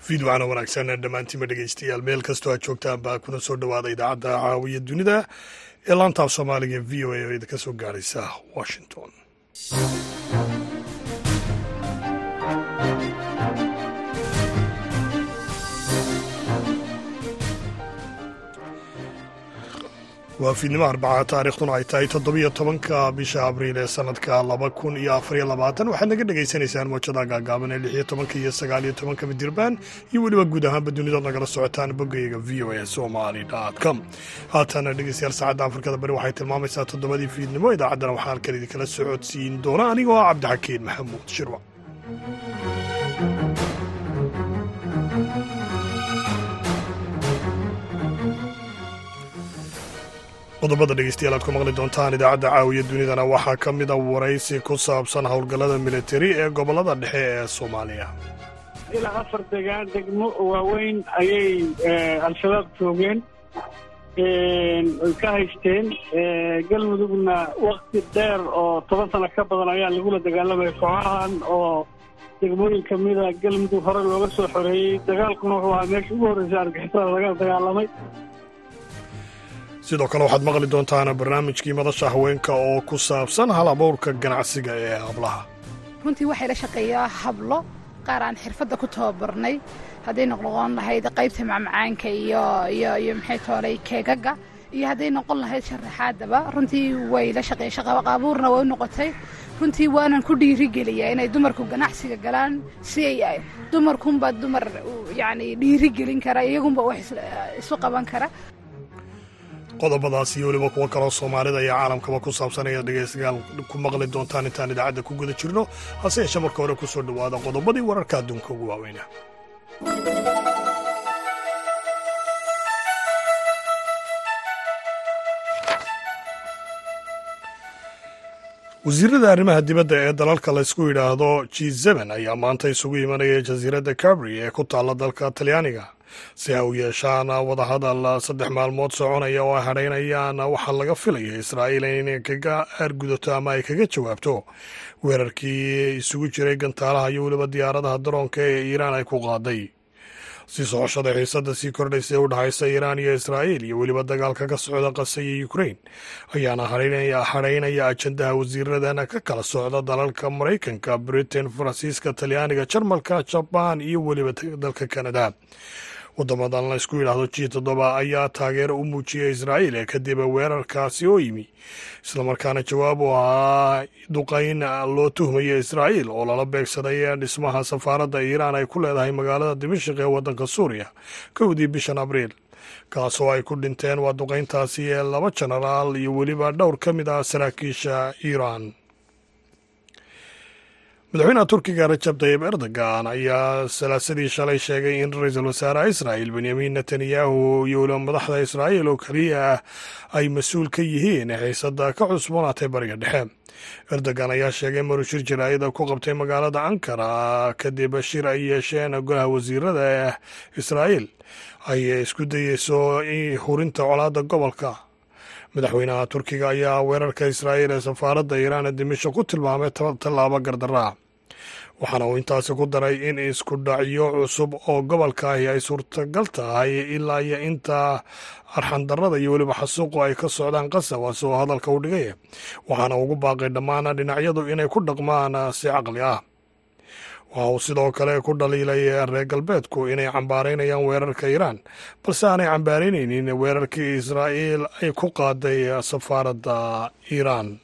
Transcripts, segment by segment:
fiidwacana wanaagsan dhammaantiinba dhegeystayaal meel kastoo aad joogtaan baa kuna soo dhowaada idaacadda caawiya dunida ee laantaaf soomaaliga v o a oo idinka soo gaaraysa washington waa fiidnimo arbaca taarikhduna ay tahay toddobiyo tobanka bisha abriil ee sanadka laba kun iyo afariyo labaatan waxaad naga dhagaysanaysaan moojada gaagaaban ee lixiyo tobanka iyo sagaaliyo tobanka midirbaan iyo weliba guud ahaanba dunidood nagala socotaan boggayga v o a somali com haatana dhegeystayaal saacadda afrikada bari waxay tilmaamaysaa toddobadii fiidnimo idaacaddana waxaa halkan idinkala socodsiin doona anigoo ah cabdixakiin maxamuud shirwa qodobada dhegeystayaal aad ku maqli doontaan idaacadda caawiya dunidana waxaa ka mid a waraysi ku saabsan howlgallada militari ee gobollada dhexe ee soomaaliya ilaa afar degaan degmo waaweyn ayay al-shabaab joogeen oy ka haysteen galmudugna wakti dheer oo toban sano ka badan ayaa lagula dagaalamaya kooxahan oo degmooyin ka mida galmudug hore looga soo xoreeyey dagaalkuna wuxuu ahaa meesha ugu horreysa argixisada laga dagaalamay sidoo kale waxaad maqli doontaan barnaamijkii madasha haweenka oo ku saabsan hal abuurka ganacsiga ee hablaha runtii waxay la shaqeeyaa hablo qaar aan xirfadda ku tababarnay hadday noqon lahayd qaybta macmacaanka iyo iyo iyo maxay toolay keegaga iyo hadday noqon lahayd sharaxaadaba runtii way la shaqeey shaqaqaabuurna way u noqotay runtii waanan ku dhiirigeliyaa inay dumarku ganacsiga galaan si ay dumarkunba dumar yacni dhiirigelin kara iyagunba wax isu qaban kara qodobadaas iyo weliba kuwo kaloo soomaalida iyo caalamkaba ku saabsan ayaad dhegeystayaal ku maqli doontaan intaan idaacadda ku guda jirno hase yeeshee marka hore ku soo dhowaada qodobadii wararka adduunka ugu waaweyna wasiirada arrimaha dibadda ee dalalka laysku yidhaahdo g seben ayaa maanta isugu imanaya jasiiradda cabri ee ku taalla dalka talyaaniga si ay u yeeshaan wadahadal saddex maalmood soconaya oo ay hadhaynayaan waxaa laga filaya israa'iil inay kaga aargudato ama ay kaga jawaabto weerarkii isugu jiray gantaalaha iyo weliba diyaaradaha daroonka ee iiraan ay ku qaaday si socoshada xiisadda sii kordhaysa ee u dhexaysa iiraan iyo israa'iil iyo weliba dagaalka ka socda qasa iyo ukrain ayaana hadhaynaya ajandaha wasiiradana ka kala socda dalalka maraykanka britain faransiiska talyaaniga jarmalka jabaan iyo weliba dalka kanada wadamadan la isku yidhaahdo g toddoba ayaa taageero u muujiyay israa'iil kadib weerarkaasi oo yimi islamarkaana jawaab u ahaa duqayn loo tuhmaya israa'iil oo lala beegsaday dhismaha safaaradda iiraan ay ku leedahay magaalada dimashik ee waddanka suuriya kowdii bishan abriil kaasoo ay ku dhinteen waa duqayntaasi ee laba jenaraal iyo weliba dhowr ka mid ah saraakiisha iiraan madaxweynaha turkiga rajab tayib erdogan ayaa salaasadii shalay sheegay in ra-iisul wasaaraha israa'il benyamin netanyahu iyo weliba madaxda israa'iil oo keliya ah ay mas-uul ka yihiin xiisadda ka cusboonaatay bariga dhexe erdogan ayaa sheegay maruu shir jaraa'ida ku qabtay magaalada ankara kadib shir ay yeesheen golaha wasiirada israa'iil ay isku dayeyso hurinta colaadda gobolka madaxweynaha turkiga ayaa weerarka israa'iil ee safaaradda iiraan ee dimisho ku tilmaamay tallaabo gardarraa waxaana uu intaasi ku daray in isku dhacyo cusub oo gobolkaahi ay suurtagal tahay ilaa iyo inta arxandarrada iyo weliba xasuuqu ay ka socdaan qasawas oo hadalka u dhigaya waxaana ugu baaqay dhammaan dhinacyadu inay ku dhaqmaan si caqli ah waxa uu sidoo kale ku dhaliilay reer galbeedku inay cambaaraynayaan weerarka iiraan balse aanay cambaaraynaynin weerarkii israa'iil ay ku qaaday safaaradda iiraan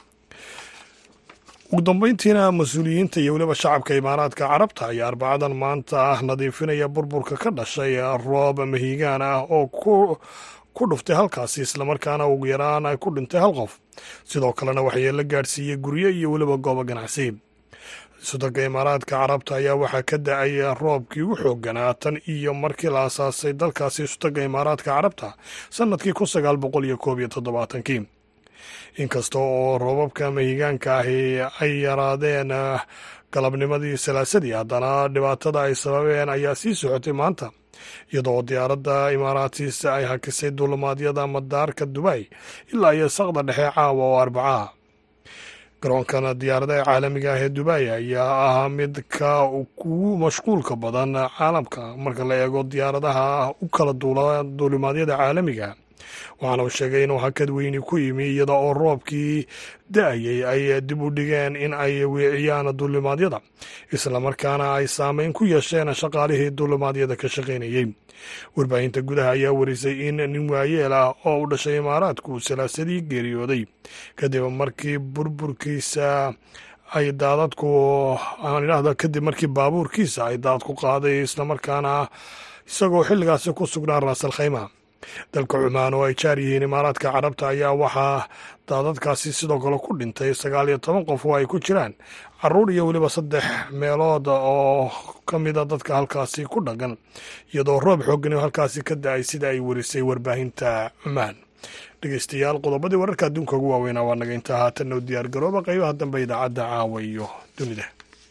ugu dambeyntiina mas-uuliyiinta iyo weliba shacabka imaaraadka carabta ayaa arbacadan maanta ah nadiifinaya burburka ka dhashay roob mahiigaan ah oo ku dhuftay halkaasi islamarkaana ugu yaraan ay ku dhintay hal qof sidoo kalena waxyeelo gaadhsiiyey guryo iyo weliba goobo ganacsi sudanka imaaraadka carabta ayaa waxaa ka da-ay roobkii ugu xooganaa tan iyo markii la asaasay dalkaasi sudanka imaaraadka carabta sannadkii kun sagaal boqol iyo koob iyo toddobaatankii inkasta oo roobabka mahigaanka ahi ay yaraadeen galabnimadii salaasadii haddana dhibaatada ay sababeen ayaa sii socotay maanta iyadoo diyaaradda imaaraatiis ay hakisay duulimaadyada madaarka dubay ilaa iyo saqda dhexe caawa oo arbacaha garoonkan diyaaradaha caalamiga ah ee dubai ayaa ahaa mid ka ugu mashquulka badan caalamka marka la eego diyaaradaha u kala duula duulimaadyada caalamiga waxaana uu sheegay inuu hakad weyni ku yimi iyada oo roobkii da-ayay ay dib u dhigeen in ay weeciyaan duulimaadyada islamarkaana ay saameyn ku yeesheen shaqaalihii duulimaadyada ka shaqaynayey warbaahinta gudaha ayaa warisay in nin waayeel ah oo u dhashay imaaraadku salaasadii geeriyooday kadib markii burburkiisa ay daadadku aan idhaahda kadib markii baabuurkiisa ay daadku qaaday islamarkaana isagoo xilligaasi ku sugnaa raasal khayma dalka cumaan oo ay jaar yihiin imaaraadka carabta ayaa waxaa daadadkaasi sidoo kale ku dhintay sagaal iyo toban qof oo ay ku jiraan caruur iyo weliba saddex meelood oo ka mida dadka halkaasi ku dhaqan iyadoo roob xoogani halkaasi ka da-ay sida ay warisay warbaahinta cumaan dhegeystayaal qodobadii wararka adduunka ugu waaweynaa waa naga intaa haatanna u diyaar garooba qaybaha dambe idaacadda caawa iyo dunida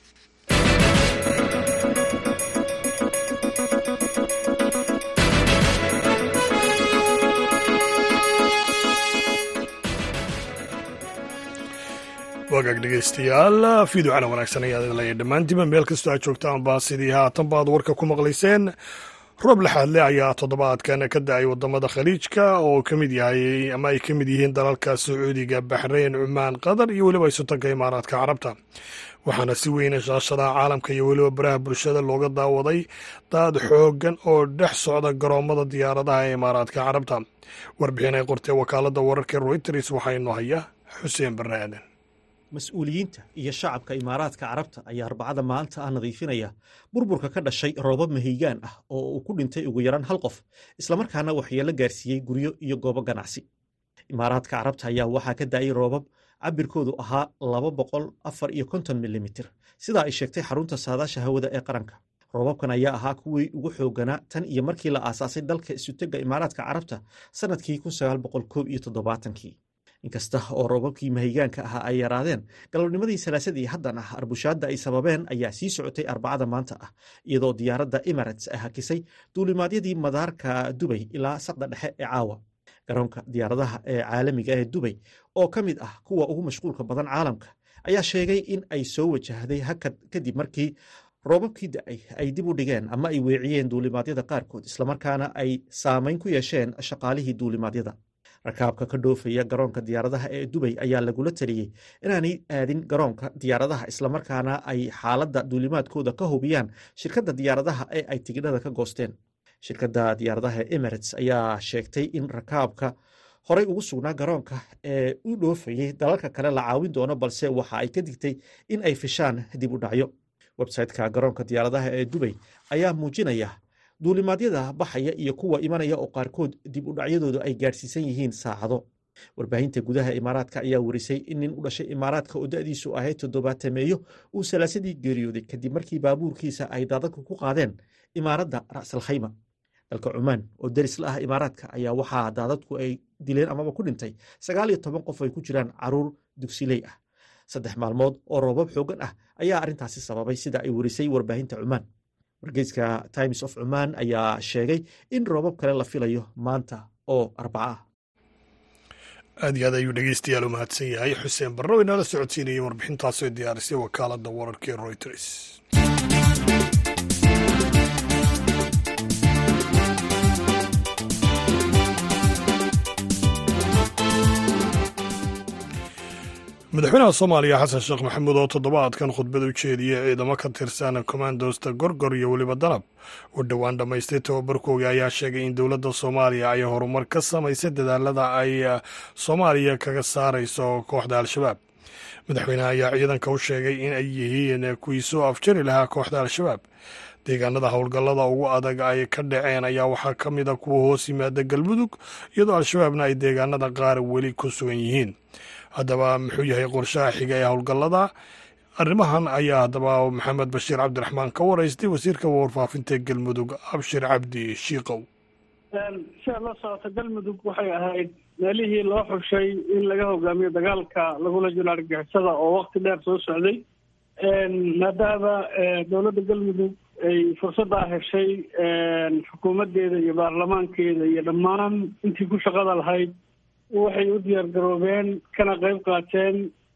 wagaag dhegeystayaal fiidocana wanaagsan ayaad leeya dhammaantiiba meel kastoo aad joogtaanba sidii haatan baad warka ku maqlayseen roob laxaadle ayaa toddobaadkan ka da-ay wadamada khaliijka oo ka mid yahay ama ay ka mid yihiin dalalka sacuudiga baxrayn cumaan qatar iyo weliba isutanka imaaraadka carabta waxaana si weyna shaashadaha caalamka iyo weliba baraha bulshada looga daawaday daad xoogan oo dhex socda garoomada diyaaradaha ee imaaraadka carabta warbixin ay qortee wakaalada wararka royters waxaynu haya xuseen barre aadan mas-uuliyiinta iyo shacabka imaaraadka carabta ayaa arbacada maanta ah nadiifinaya burburka ka dhashay roobab mahiigaan ah oo uu ku dhintay ugu yaraan hal qof islamarkaana waxyeelo gaarsiiyey guryo iyo goobo ganacsi imaaraadka carabta ayaa waxaa ka daayay roobab cabirkoodu ahaa laba boqol afar iyo konton milimitir sidaa ay sheegtay xarunta saadaasha hawada ee qaranka roobabkan ayaa ahaa kuwii ugu xooganaa tan iyo markii la aasaasay dalka isutega imaaraadka carabta sannadkii kun sagaal boqol koob iyo toddobaatankii inkasta oo roobabkii mahigaanka ahaa ay yaraadeen galabnimadii salaasadii haddan ah arbushaadda ay sababeen ayaa sii socotay arbacada maanta ah iyadoo diyaaradda emirates ay hakisay duulimaadyadii madaarka dubay ilaa saqda dhexe ee caawa garoonka diyaaradaha ee caalamiga ee dubay oo ka mid ah kuwa ugu mashquulka badan caalamka ayaa sheegay in ay soo wajahday hakad kadib markii roobabkii da-ay ay dib u dhigeen ama ay weeciyeen duulimaadyada qaarkood islamarkaana ay saameyn ku yeesheen shaqaalihii duulimaadyada rakaabka ka dhoofaya garoonka diyaaradaha ee dubay ayaa lagula taliyey inaanay aadin garoonka diyaaradaha islamarkaana ay xaaladda duulimaadkooda ka hubiyaan shirkadda diyaaradaha ee ay tigidhada ka goosteen shirkadda diyaaradaha ee emirates ayaa sheegtay in rakaabka horey ugu sugnaa garoonka ee u dhoofayey dalalka kale la caawin doono balse waxa ay ka digtay in ay fishaan dib u dhacyo websayteka garoonka diyaaradaha ee dubay ayaa muujinaya duulimaadyada baxaya iyo kuwa imanaya oo qaarkood dib u dhacyadoodu ay gaadhsiisan yihiin saacado warbaahinta gudaha imaaraadka ayaa warisay in nin u dhashay imaaraadka oo da-diisu ahayd toddobaatemeeyo uu salaasadii geeriyooday kadib markii baabuurkiisa ay daadadku ku qaadeen imaaradda ra'sal khayma dalka cumaan oo deris la ah imaaraadka ayaa waxaa daadadku ay dileen amaba ku dhintay sagaal iyo toban qof ay ku jiraan caruur dugsiley ah saddex maalmood oo roobab xoogan ah ayaa arrintaasi sababay sida ay warisay warbaahinta cumaan wargeyska times of cumaan ayaa sheegay in roobab kale la filayo maanta oo arbaca ah aad iyo aad ayuu dhegeystayaal u mahadsan yahay xuseen barro inala socodsiinayay warbixintaasoo diyaarisay wakaaladda wararka ee royters madaxweynaha soomaaliya xasan sheekh maxamuud oo toddobaadkan khudbad u jeediyey ciidamo ka tirsan kommandosta gorgor iyo weliba danab u dhowaan dhammaystay tababarkooga ayaa sheegay in dowladda soomaaliya ay horumar ka samaysay dadaalada ay soomaaliya kaga saarayso kooxda al-shabaab madaxweynaha ayaa ciidanka u sheegay in ay yihiin kuwii soo afjari lahaa kooxda al-shabaab deegaanada howlgallada ugu adag ay ka dhaceen ayaa waxaa ka mid a kuwa hoos yimaada galmudug iyadoo al-shabaabna ay deegaanada qaar weli ku sugan yihiin haddaba muxuu yahay qorshaha xiga ee howlgallada arrimahan ayaa haddaba maxamed bashiir cabdiraxmaan ka waraystay wasiirka warfaafinta galmudug abshir cabdi shiikow siaad la socota galmudug waxay ahayd meelihii loo xushay in laga hogaamiyo dagaalka lagula jiro argixisada oo wakti dheer soo socday maadaama dowladda galmudug ay fursaddaa heshay xukuumaddeeda iyo baarlamaankeeda iyo dhammaan intii ku shaqada lahayd waxay u diyaar garoobeen kana qayb qaateen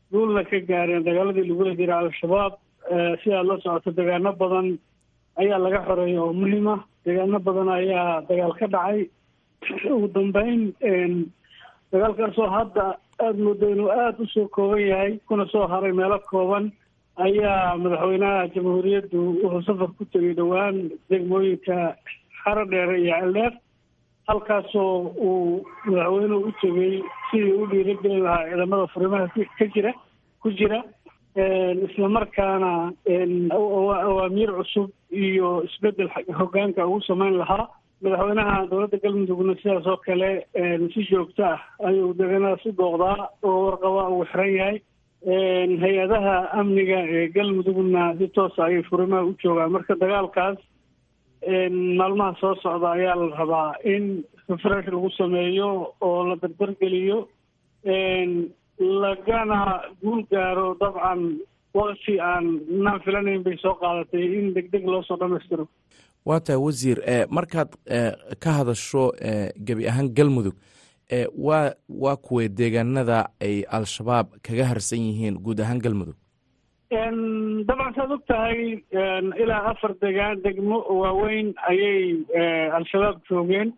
guulna ka gaareen dagaaladii lagula jira al-shabaab si aad la socoto deegaano badan ayaa laga xoreeyay oo muhiim ah deegaano badan ayaa dagaal ka dhacay ugu dambeyn dagaalkaasoo hadda aada moodo inuu aada usoo kooban yahay kuna soo haray meelo kooban ayaa madaxweynaha jamhuuriyaddu wuxuu safar ku tegay dhowaan degmooyinka xaro dheere iyo celdheer halkaasoo uu madaxweynuhu u tegay sidii u dhiiragelin lahaa ciidamada furimaha ka jira ku jira isla markaana awaamiir cusub iyo isbedel hogaanka ugu sameyn lahaa madaxweynaha dowladda galmudugna sidaas oo kale si joogto ah ayuu deegaanadaas u dooqdaa oo warqaba uu xiran yahay hay-adaha amniga ee galmudugna si toosa ayay furimaha u joogaan marka dagaalkaas maalmaha soo socda ayaa la rabaa in refresh lagu sameeyo oo la dardargeliyo lagana guul gaaro dabcan wakti aan naan filanayn bay soo qaadatay in deg deg loo soo dhamaystiro waa tahay wasiir markaad ka hadasho gebi ahaan galmudug waa waa kuway deegaanada ay al-shabaab kaga harsan yihiin guud ahaan galmudug dabcan saad og tahay ilaa afar degaan degmo waaweyn ayay al-shabaab joogeen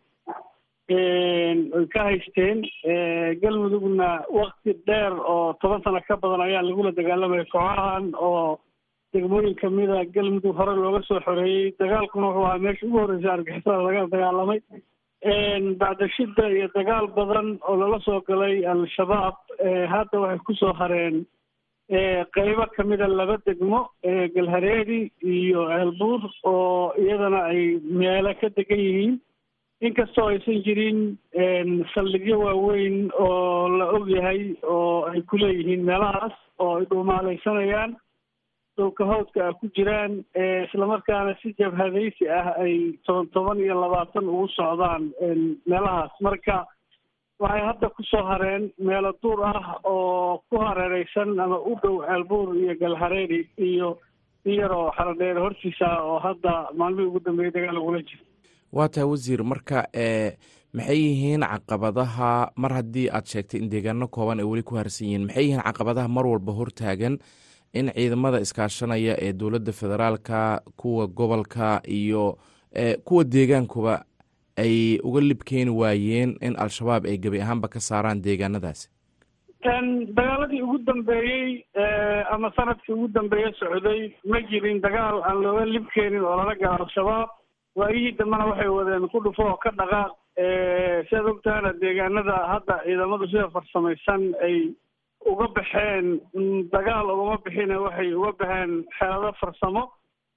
oy ka haysteen galmudugna wakti dheer oo toban sano ka badan ayaa lagula dagaalamaya kooxahan oo degmooyin kamida galmudug hore looga soo xoreeyey dagaalkuna wuxuu ahaa meesha ugu horreysa argixisada laga dagaalamay bacda shida iyo dagaal badan oo lala soo galay al-shabaab hadda waxay kusoo hareen qeybo kamida laba degmo galhareedi iyo ceelbuur oo iyadana ay meelo ka degan yihiin inkastoo aysan jirin saldhigyo waaweyn oo la og yahay oo ay ku leeyihiin meelahaas oo ay dhuumaalaysanayaan dhulka hawdka ah ku jiraan islamarkaana si jabhadaysi ah ay toban toban iyo labaatan ugu socdaan meelahaas marka waxay hadda kusoo hareen meelo duur ah oo ku hareereysan ama u dhow ceelbuur iyo galhareeri iyo iyaroo xaradheere hortiisa oo hadda maalmihii ugu dambeeyay dagaal lagula jiro waa tahay wasiir marka maxay yihiin caqabadaha mar haddii aad sheegtay in deegaano kooban ay weli ku harsan yihiin maxay yihiin caqabadaha mar walba hortaagan in ciidamada iskaashanaya ee dowladda federaalka kuwa gobolka iyo kuwa deegaankuba ay uga libkeeni waayeen in al-shabaab ay gebi ahaanba ka saaraan deegaanadaasi dagaaladii ugu dambeeyey ama sanadkii ugu dambeeye socday ma jirin dagaal aan looga libkeenin oo lala gala al-shabaab waayihii dambena waxay wadeen ku dhufo oo ka dhaqaaq siaad ogtahana deegaanada hadda ciidamadu sida farsamaysan ay uga baxeen dagaal ugama bixine waxay uga baxeen xeelado farsamo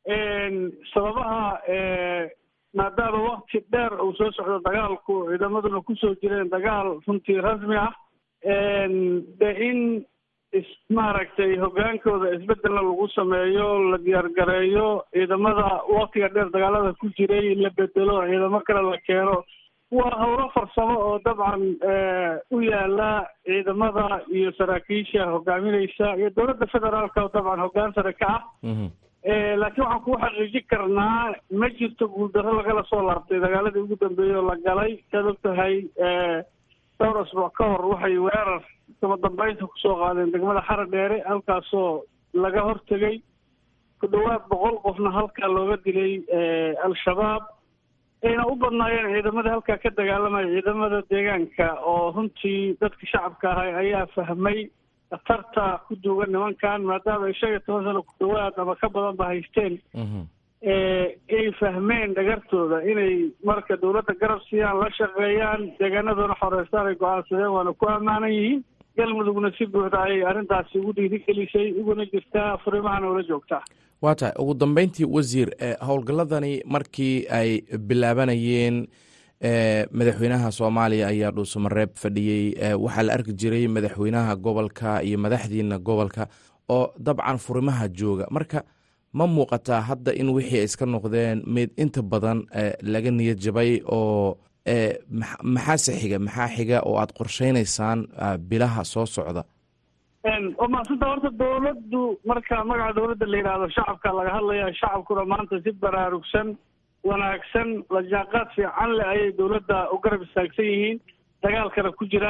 sababaha maadaama wakti dheer uu soo socdo dagaalku ciidamaduna kusoo jireen dagaal runtii rasmi ah de in is maaragtay hogaankooda isbedelna lagu sameeyo la diyaargareeyo ciidamada waktiga dheer dagaalada ku jiray la bedelo ciidamo kale la keeno waa howlo farsamo oo dabcan u yaala ciidamada iyo saraakiisha hogaamineysa iyo dowladda federaalka oo dabcan hoggaan sare ka ah laakiin waxaan kuu xaqiijin karnaa ma jirto guuldarro lagala soo laabtay dagaaladii ugu dambeeyey oo la galay saad og tahay dhowr asbuuc ka hor waxay weerar kama dambeynta kusoo qaadeen degmada xara dheere halkaasoo laga hortegay ku dhowaad boqol qofna halkaa looga dilay al-shabaab ayna u badnaayeen ciidamada halkaa ka dagaalamaya ciidamada deegaanka oo runtii dadka shacabka ahay ayaa fahmay khatarta ku duugan nimankan maadaama ay shan iyo toban sano ku dhowaad ama ka badan ba haysteen ay fahmeen dhagartooda inay marka dowladda garab siiyaan la shaqeeyaan deegaanaduna xoreystaan ay go-aansadeen waana ku ammaanan yihiin galmudugna si buuxda ayay arrintaasi ugu dhiirigelisay uguna jirtaa furimahana ula joogtaa waa tahay ugu dambeyntii wasiir howlgalladani markii ay bilaabanayeen madaxweynaha soomaaliya ayaa dhuusamareeb fadhiyey waxaa la arki jiray madaxweynaha gobolka iyo madaxdiina gobolka oo dabcan furimaha jooga marka ma muuqataa hadda in wixii ay iska noqdeen mid inta badan laga niyad jabay oo maxaase xiga maxaa xiga oo aad qorsheynaysaan bilaha soo socda waa maasanta horta dowladdu marka magaca dowladda la yidhaahdo shacabka laga hadlaya shacabkuna maanta si baraarugsan wanaagsan lajaanqaad fiican leh ayay dowladda u garab istaagsan yihiin dagaalkana ku jiraan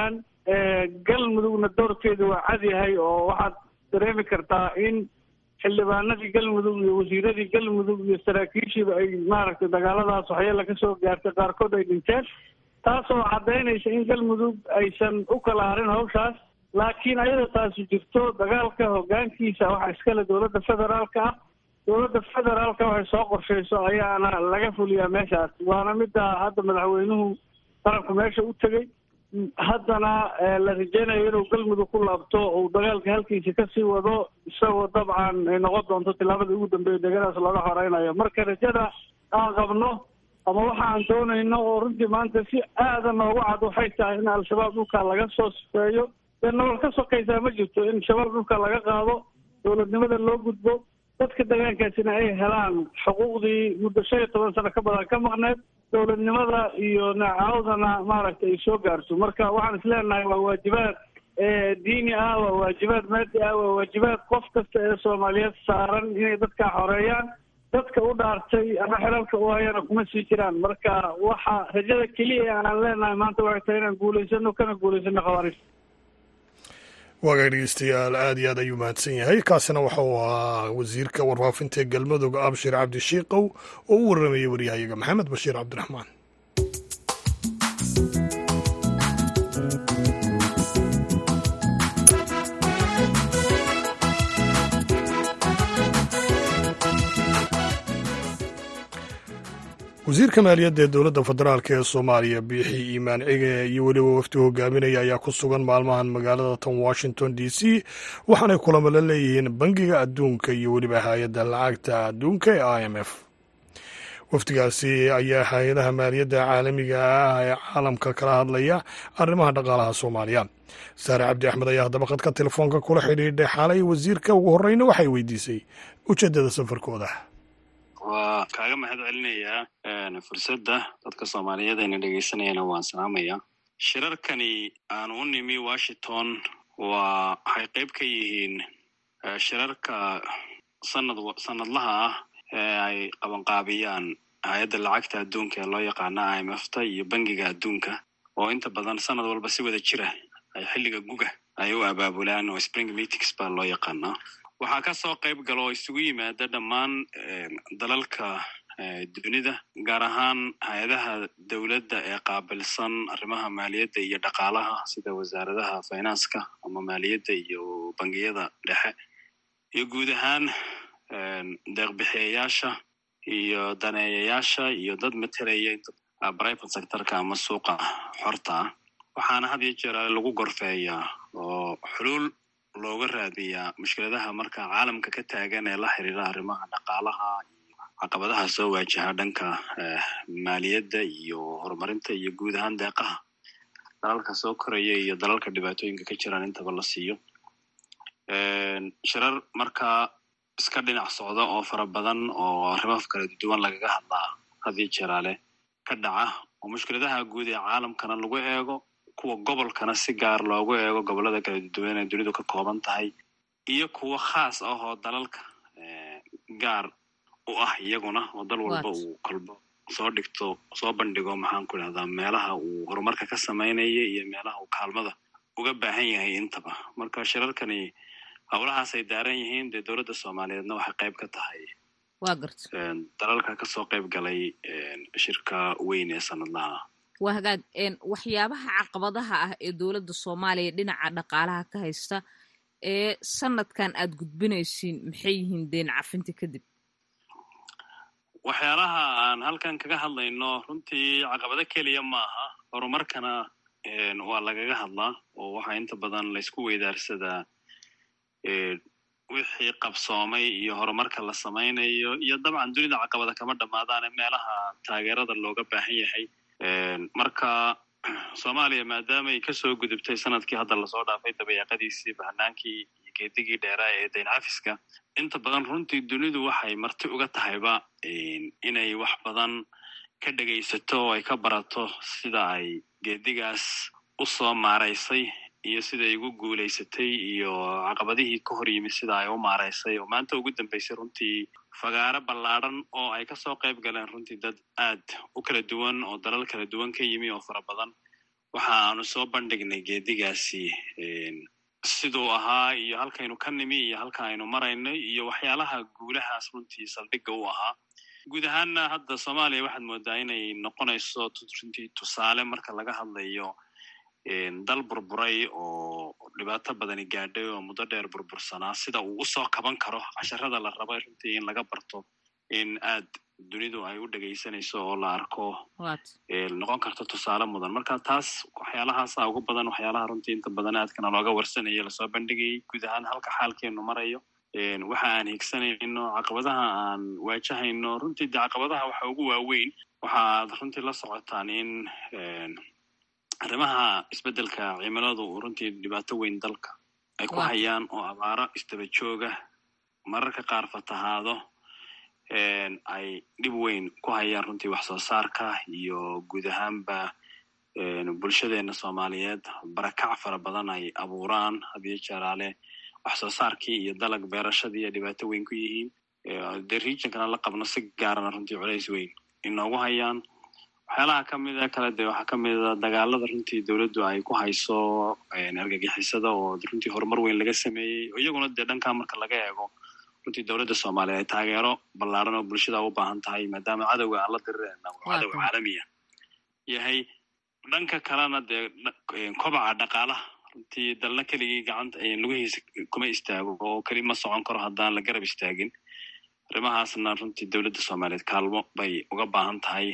galmudugna doorkeedu waa cad yahay oo waxaad dareemi kartaa in xildhibaanadii galmudug iyo wasiiradii galmudug iyo saraakiishiiba ay maaragtay dagaaladaas waxyeela ka soo gaartay qaarkood ay dhinteen taasoo caddaynaysa in galmudug aysan u kala harin hawshaas laakiin ayadoo taasi jirto dagaalka hoggaankiisa waxaa iskale dowladda federaalka ah dowladda federaalka waxay soo qorshayso ayaana laga fuliyaa meeshaas waana midda hadda madaxweynuhu qaranku meesha u tegey haddana la rajeynayo inuu galmudug ku laabto uu dagaalka halkiisa kasii wado isagoo dabcan ay noqon doonto tillaabadii ugu dambeeya degadaas looga horeynayo marka rajada aan qabno ama waxa aan doonayno oo runtii maanta si aada noogu cad waxay tahay in al-shabaab dhulka laga soo sifeeyo dee nolol ka sokaysaa ma jirto in shabaab dhulka laga qaado dowladnimada loo gudbo dadka degaankaasina ay helaan xuquuqdii muddo shan iyo toban sano ka badan ka maqneed dowladnimada iyo nacaawdana maaragtay ay soo gaarto marka waxaan isleenahay waa waajibaad diini ah waa waajibaad maadi ah waa waajibaad qof kasta ee soomaaliyeed saaran inay dadkaa xoreeyaan dadka u dhaartay ama xelalka u hayana kuma sii jiraan marka waxa rajada keliya aan leenahay maanta waxay tahay inaan guulaysano kana guulaysano khawaarij waagaag dhegeystayaal aad iyo aad ayuu mahadsan yahay kaasina waxa uu ahaa wasiirka warfaafinta ee galmudug abshir cabdishiikow oo u warramayay waryahayaga maxamed bashiir cabdiraxmaan wasiirka maaliyadda ee dowladda federaalk ee soomaaliya biixi iimaan cige iyo weliba wafdi hogaaminaya ayaa ku sugan maalmahan magaalada tan washington d c waxaanay kulamo la leeyihiin bangiga adduunka iyo weliba hay-adda lacagta adduunka ee i m f wafdigaasi ayaa hay-adaha maaliyadda caalamiga ah ee caalamka kala hadlaya arrimaha dhaqaalaha soomaaliya saare cabdi axmed ayaa haddaba khadka telefoonka kula xidhiidhay xaalay wasiirka ugu horreyna waxay weydiisay ujeeddada safarkooda waa kaaga mahad celinayaa fursadda dadka soomaaliyeed ayna dhegeysanayana waan salaamayaa shirarkani aan u nimi washington waa waxay qayb ka yihiin shirarka sanad sanadlaha ah ee ay qabanqaabiyaan hay-adda lacagta adduunka ee loo yaqaana i m f ta iyo bangiga adduunka oo inta badan sanad walba si wada jira ay xilliga guga ay u abaabulaan oo spring meetings baa loo yaqaanaa waxaa ka soo qayb gala oo isugu yimaada dhammaan dalalka dunida gaar ahaan hay-adaha dowladda ee qaabilsan arrimaha maaliyadda iyo dhaqaalaha sida wasaaradaha finanska ama maaliyadda iyo bangiyada dhexe iyo guud ahaan deeqbixiyayaasha iyo daneeyayaasha iyo dad matelaya private sectorka ama suuqa xorta ah waxaana had iyo jeer lagu gorfeeyaa oo xuluul looga raadiyaa mushkiladaha marka caalamka ka taagan ee la xiriira arrimaha dhaqaalaha iyo caqabadaha soo waajaha dhanka maaliyadda iyo horumarinta iyo guud ahaan deeqaha dalalka soo koraya iyo dalalka dhibaatooyinka ka jiraan intaba la siiyo shirar markaa iska dhinac socda oo fara badan oo arrimo kala duwan lagaga hadlaa hadiyo jeeraale ka dhaca oo mushkiladaha guud ee caalamkana lagu eego kuwa gobolkana si gaar loogu eego gobollada kala duwan ee dunidu ka kooban tahay iyo kuwo khaas ah oo dalalka gaar u ah iyaguna oo dal walba uu kolbo soo dhigto soo bandhigo maxaan ku idhahdaa meelaha uu horumarka ka samaynaya iyo meelaha uu kaalmada uga baahan yahay intaba marka shirarkani howlahaasay daaran yihiin dee dowladda soomaaliyeedna waxay qayb ka tahay waa garta dalalka kasoo qayb galay shirka weyn ee sanadlaha waa hagaag waxyaabaha caqabadaha ah ee dowladda soomaaliya dhinaca dhaqaalaha ka haysta ee sanadkan aad gudbinaysiin maxay yihiin deen cafinta kadib waxyaalaha aan halkan kaga hadlayno runtii caqabado keliya maaha horumarkana waa lagaga hadlaa oo waxaa inta badan laysku weydaarsadaa wixii qabsoomay iyo horumarka la samaynayo iyo dabcan dunida caqabada kama dhammaadaane meelaha taageerada looga baahan yahay marka soomaaliya maadaama ay kasoo gudubtay sanadkii hadda lasoo dhaafay dabayaaqadiisii bahanaankii iyo geedigii dheeraa ee dayn cafiska inta badan runtii dunidu waxay marti uga tahayba inay wax badan ka dhegaysato oo ay ka barato sida ay geedigaas u soo maaraysay iyo siday ugu guulaysatay iyo caqabadihii ka hor yimid sida ay u maaraysay oo maanta ugu dambeysay runtii fagaaro ballaadhan oo ay kasoo qayb galeen runtii dad aad u kala duwan oo dalal kala duwan ka yimi oo fara badan waxa aanu soo bandhignay geedigaasi siduu ahaa iyo halkaynu ka nimi iyo halka aynu maraynay iyo waxyaalaha guulahaas runtii saldhigga u ahaa guud ahaanna hadda soomaaliya waxaad moodaa inay noqonayso runtii tusaale marka laga hadlayo dal burburay oo dhibaato badani gaadhay oo muddo dheer burbursanaa sida uu usoo kaban karo casharada la raba runtii in laga barto in aad dunidu ay u dhegaysanayso oo la arko noqon karto tusaale mudan marka taas waxyaalahaasa ugu badan waxyaalaha runtii inta badan aadkana looga warsanaya lasoo bandhigayay guud ahaan halka xaalkeenu marayo waxa aan higsanayno caqabadaha aan waajahayno runtii de caqabadaha waxa ugu waaweyn waxaad runtii la socotaan in arrimaha isbeddelka cimiladu runtii dhibaato weyn dalka ay ku hayaan oo abaaro isdaba jooga mararka qaar fatahaado ay dhib weyn ku hayaan runtii wax soo saarka iyo guud ahaanba bulshadeena soomaaliyeed barakac fara badan ay abuuraan hadiyo jeeraale wax soo saarkii iyo dalag beerashadii ay dhibaato weyn ku yihiin dee regionkana la qabno si gaarana runtii culays weyn inoogu hayaan waxyaalaha kamida kale de waxaa kamida dagaalada runtii dowladdu ay ku hayso argagixisada oo runtii horumar weyn laga sameeyey iyaguna dee dhankaa marka laga eego runtii dowladda soomaaliya ay taageero ballaaran oo bulshada u baahan tahay maadaama cadowga aan la dirirayna uu cadow caalamiya yahay dhanka kalena dee kobaca dhaqaalaha runtii dalna keligii gacanta lugihiisa kuma istaago oo keli ma socon karo haddaan la garab istaagin arrimahaasna runtii dowladda soomaaliyeed kaalmo bay uga baahan tahay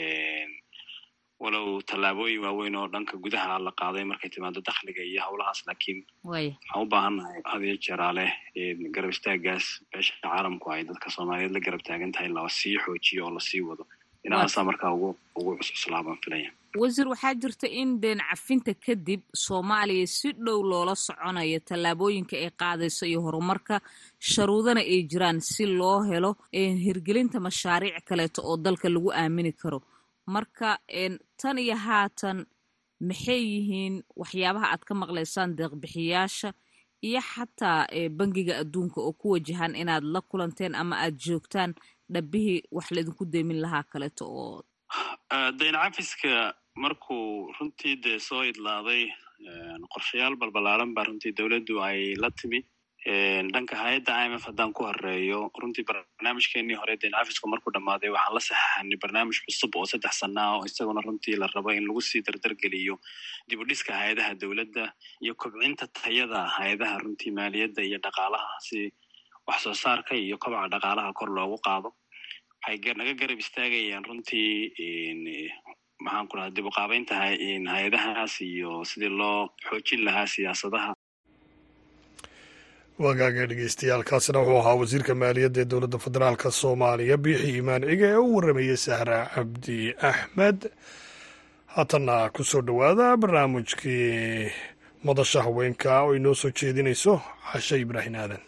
walow tallaabooyin waaweyn oo dhanka gudaha la qaaday markay timaado dakhliga iyo howlahaas laakiin waxaan u baahannahay hadiyo jeeraale garab istaagaas beesha caalamku ay dadka soomaaliyeed la garab taagan tahay lasii xoojiyo oo lasii wado inahaasaa markaa ugu ugu cususlaabaan filaya wasiir waxaa jirta in deen cafinta kadib soomaaliya si dhow loola soconayo tallaabooyinka ay qaadayso iyo horumarka sharuudana ay jiraan si loo helo hirgelinta mashaariic kaleeto oo dalka lagu aamini karo marka tan iyo haatan maxay yihiin waxyaabaha aad ka maqlaysaan deeqbixiyaasha iyo xataa bangiga adduunka oo ku wajahan inaad la kulanteen ama aad joogtaan dhabbihii wax laydinku deemin lahaa kaleeto oo dayn cafiska markuu runtii dee soo idlaaday qorshayaal balbalaaran baa runtii dowladdu ay la timi dhanka hay-adda i m f haddaan ku horeeyo runtii barnaamijkeenii hore dayn cafisku markuu dhammaaday waxaan la saxaxanay barnaamij cusub oo saddex sana ah oo isaguna runtii la rabo in lagu sii dardargeliyo dib u dhiska hay-adaha dowladda iyo kobcinta tayada hay-adaha runtii maaliyadda iyo dhaqaalaha si wax soo saarka iyo kobaca dhaqaalaha kor loogu qaado waxay naga garab istaagayaan runtii maxaan ku raha dib u qaabeynta hay-adahaas iyo sidii loo xoojin lahaa siyaasadaha wagaaga dhegeystayaaalkaasina wuxuu ahaa wasiirka maaliyadda ee dowladda federaalka soomaaliya biixi imaan ciga ee u warramayey sahra cabdi axmed haatanna ku soo dhowaada barnaamijkii madasha haweenka oo inoo soo jeedinayso cashe ibraahin aadan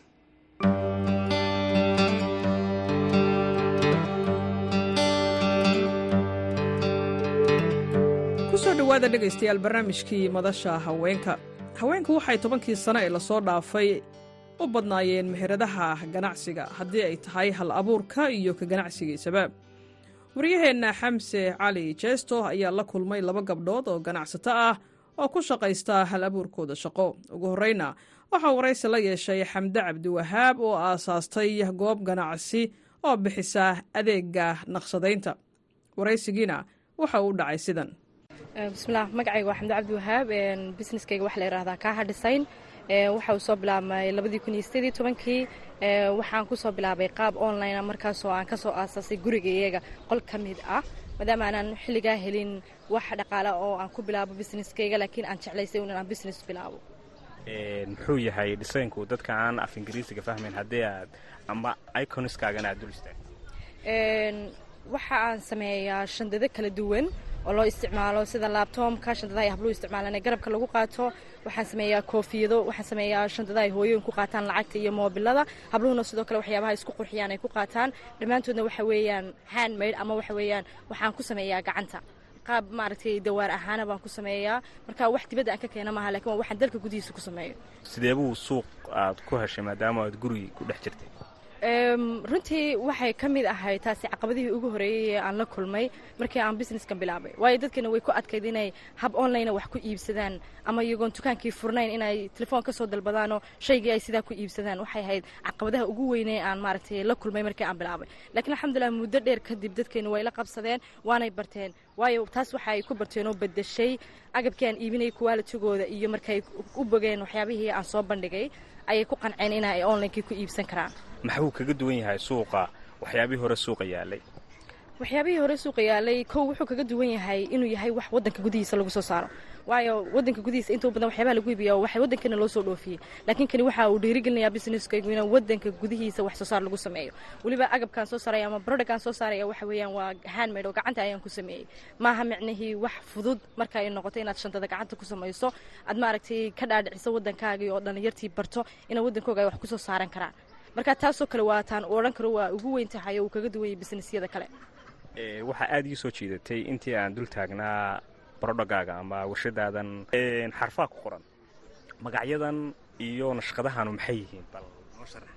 kusoo dhowaada dhegaystayaal barnaamijkii madasha haweenka haweenku waxay tobankii sano ee lasoo dhaafay u badnaayeen meheradaha ganacsiga haddii ay tahay hal abuurka iyo ka ganacsigiisaba waryaheenna xamse cali jeesto ayaa la kulmay laba gabdhood oo ganacsato ah oo ku shaqaysta hal abuurkooda shaqo ugu horreyna waxaa waraysi la yeeshay xamde cabdiwahaab oo aasaastay goob ganacsi oo bixisa adeega naqshadaynta waraysigiina waxa uu dhacay sidan bismilah magacayga waa xamde cabdiwahaab busineskayga waxaa la yidhahdaa kaaha design waxa uu soo bilaabmay labadii kun iyo sideedii tobankii waxaan kusoo bilaabay qaab online markaasoo aan kasoo aasaasay guriga iyaga qol ka mid ah maadaama aanan xilligaa helin wax dhaqaala oo aan ku bilaabo busineskayga laakiin aan jeclaysay in aan business bilaabo muxuu yahay dhisaynku dadka aan af ingiriisiga fahmayn haddii aad amba iconskaagana aad dul istaag waxa aan sameeyaa shandado kala duwan oo loo isticmaalo sida laabtoomka shandadaha ay habluhu isticmaalaan ee garabka lagu qaato waxaan sameeyaa koofiyado waxaan sameeyaa shandadaha ay hooyooyin ku qaataan lacagta iyo moobilada habluhuna sidoo kale waxyaabaha isku qurxiyaan ay ku qaataan dhammaantoodna waxa weeyaan handmade ama waxa weeyaan waxaan ku sameeyaa gacanta qaab maaragtay dawaar ahaana baan ku sameeyaa marka wax dibadda aan ka keena maaha lakin waa waxaan dalka gudihiisa ku sameeyo sidee buu suuq aad ku heshay maadaama aad gurigi ku dhex jirtay runtii waxay ka mid ahayd taasi caqabadihii ugu horeeyey ee aan la kulmay markii aan businesskan bilaabay waayo dadkana way ku adkayd inay hab online wax ku iibsadaan ama iyagoon dukaankii furnayn inay telefoon ka soo dalbadaanoo shaygii ay sidaa ku iibsadaan waxay ahayd caqabadaha ugu weynee aan maaragtay la kulmay markii aan bilaabay laakiin alxamdulilah muddo dheer kadib dadkeena way la qabsadeen waanay barteen waayo taas waxa ay ku barteen oo bedeshay agabkii aan iibinayay kuwaalitigooda iyo markay u bogeen waxyaabihii aan soo bandhigay ayay ku qanceen in ay onlinekii ku iibsan karaan maxuu kaga duwan yahay suuqa waxyaabihii hore suuqa yaalay waxyaabihii hore suuqa yaalay kow wuxuu kaga duwan yahay inuu yahay wax wadanka gudihiisa lagu soo saaro waayo wadanka gudihiisa intuu badan waxyaabaha lagu iibiya waxay wadankana loo soo dhoofiyey laakiin kani waxa uu dhiirigelinayaa businesskaygu in wadanka gudihiisa wax soo saar lagu sameeyo weliba agabkaan soo saaraya ama productkaan soo saaraya waxa weeyaan waa handmade oo gacanta ayaan ku sameeyey maaha micnihii wax fudud marka ay noqoto inaad shantada gacanta ku samayso aad maaragtay ka dhaadhiciso wadankaagii oo dhallinyartii barto inay wadankooga ay wax kusoo saaran karaan marka taasoo kale waa taan u odhan karo waa ugu weyn tahay oo uu kaga duwan yahay businessyada kale waxaa aada ii soo jiidatay intii aan dul taagnaa barodhagaaga ama warshadaadan xarfaa ku qoran magacyadan iyo nashqadahanu maxay yihiin bal noo sharax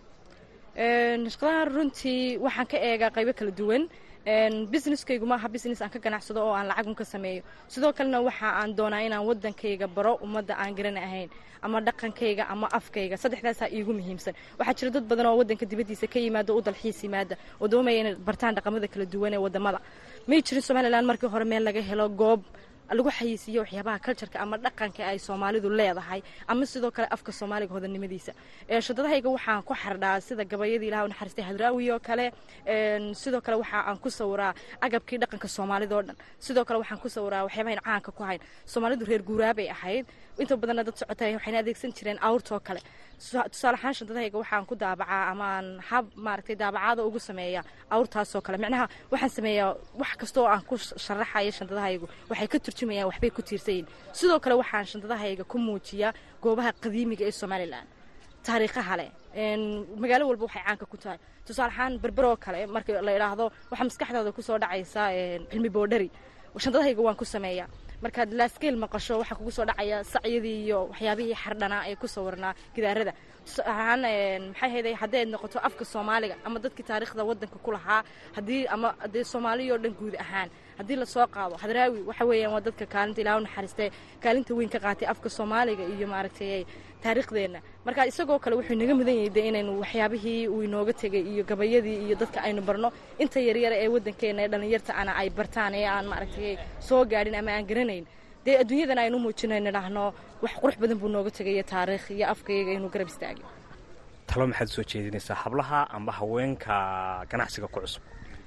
nashqadahan runtii waxaan ka eegaa qaybo kala duwan businesskaygu maaha business aan ka ganacsado oo aan lacagun ka sameeyo sidoo kalena waxa aan doonaa inaan wadankayga baro ummadda aan garan ahayn ama dhaqankayga ama afkayga saddexdaasaa iigu muhiimsan waxaa jira dad badan oo wadanka dibaddiisa ka yimaada u dalxiis yimaada oo doomaya inay bartaan dhaqamada kala duwan ee wadamada may jirin somalilan markii hore meel laga helo goob lagu xayisiiyo waxyaabaha cultureka ama dhaqanka ay soomaalidu leedahay ama sidoo kale afka soomaaliga hodannimadiisa shadadahayga waxaan ku xardhaa sida gabayadii ilaha naxariistay hadraawi oo kale sidoo kale waxa aan ku sawiraa agabkii dhaqanka soomaalida oo dhan sidoo kale waxaan ku sawiraa waxyaabahayn caanka ku hayn soomaalidu reer guuraabay ahayd inta badanna dad socotay waxayna adeegsan jireen awrtoo kale tusaale ahaan shantadahayga waxaan ku daabacaa ama aan hab maaragtay daabacaada ugu sameeya awrtaasoo kale micnaha waxaan sameeyaa wax kastoo aan ku sharaxayo shantadahaygu waxay ka turjumayaan waxbay ku tiirsayiin sidoo kale waxaan shantadahayga ku muujiyaa goobaha qadiimiga ee somalilan taariikhaha leh magaalo walba waxay caanka ku tahay tusaale ahaan berberoo kale marka la idhaahdo waxaa maskaxdooda kusoo dhacaysa cilmi boodhari shantadahayga waan ku sameeyaa markaad laaskeel maqasho waxaa kugu soo dhacaya sacyadii iyo waxyaabihii xardhanaa ee ku sawirnaa gidaarada tusaalahaan maxay hayday haddii ayd noqoto afka soomaaliga ama dadkii taariikhda waddanka ku lahaa haddii ama dee soomaaliya oo dhan guud ahaan haddii lasoo qaado hadraawi waxa weeyaan waa dadka kaalinta ilaah u naxariistay kaalinta weyn ka qaatay afka soomaaliga iyo maaragtay taariikhdeenna marka isagoo kale wuxuu inaga mudan yahay dee inaynu waxyaabihii uu inooga tegay iyo gabayadii iyo dadka aynu barno inta yaryara ee waddankeena ee dhallinyarta ana ay bartaan ee aan maaragtay soo gaadhin ama aan garanayn dee adduunyadan aynu muujino nidhaahno wax qurux badan buu nooga tegaya taariikh iyo afkayga inuu garab istaagay talo maxaad soo jeedinaysaa hablaha amba haweenka ganacsiga ku cusub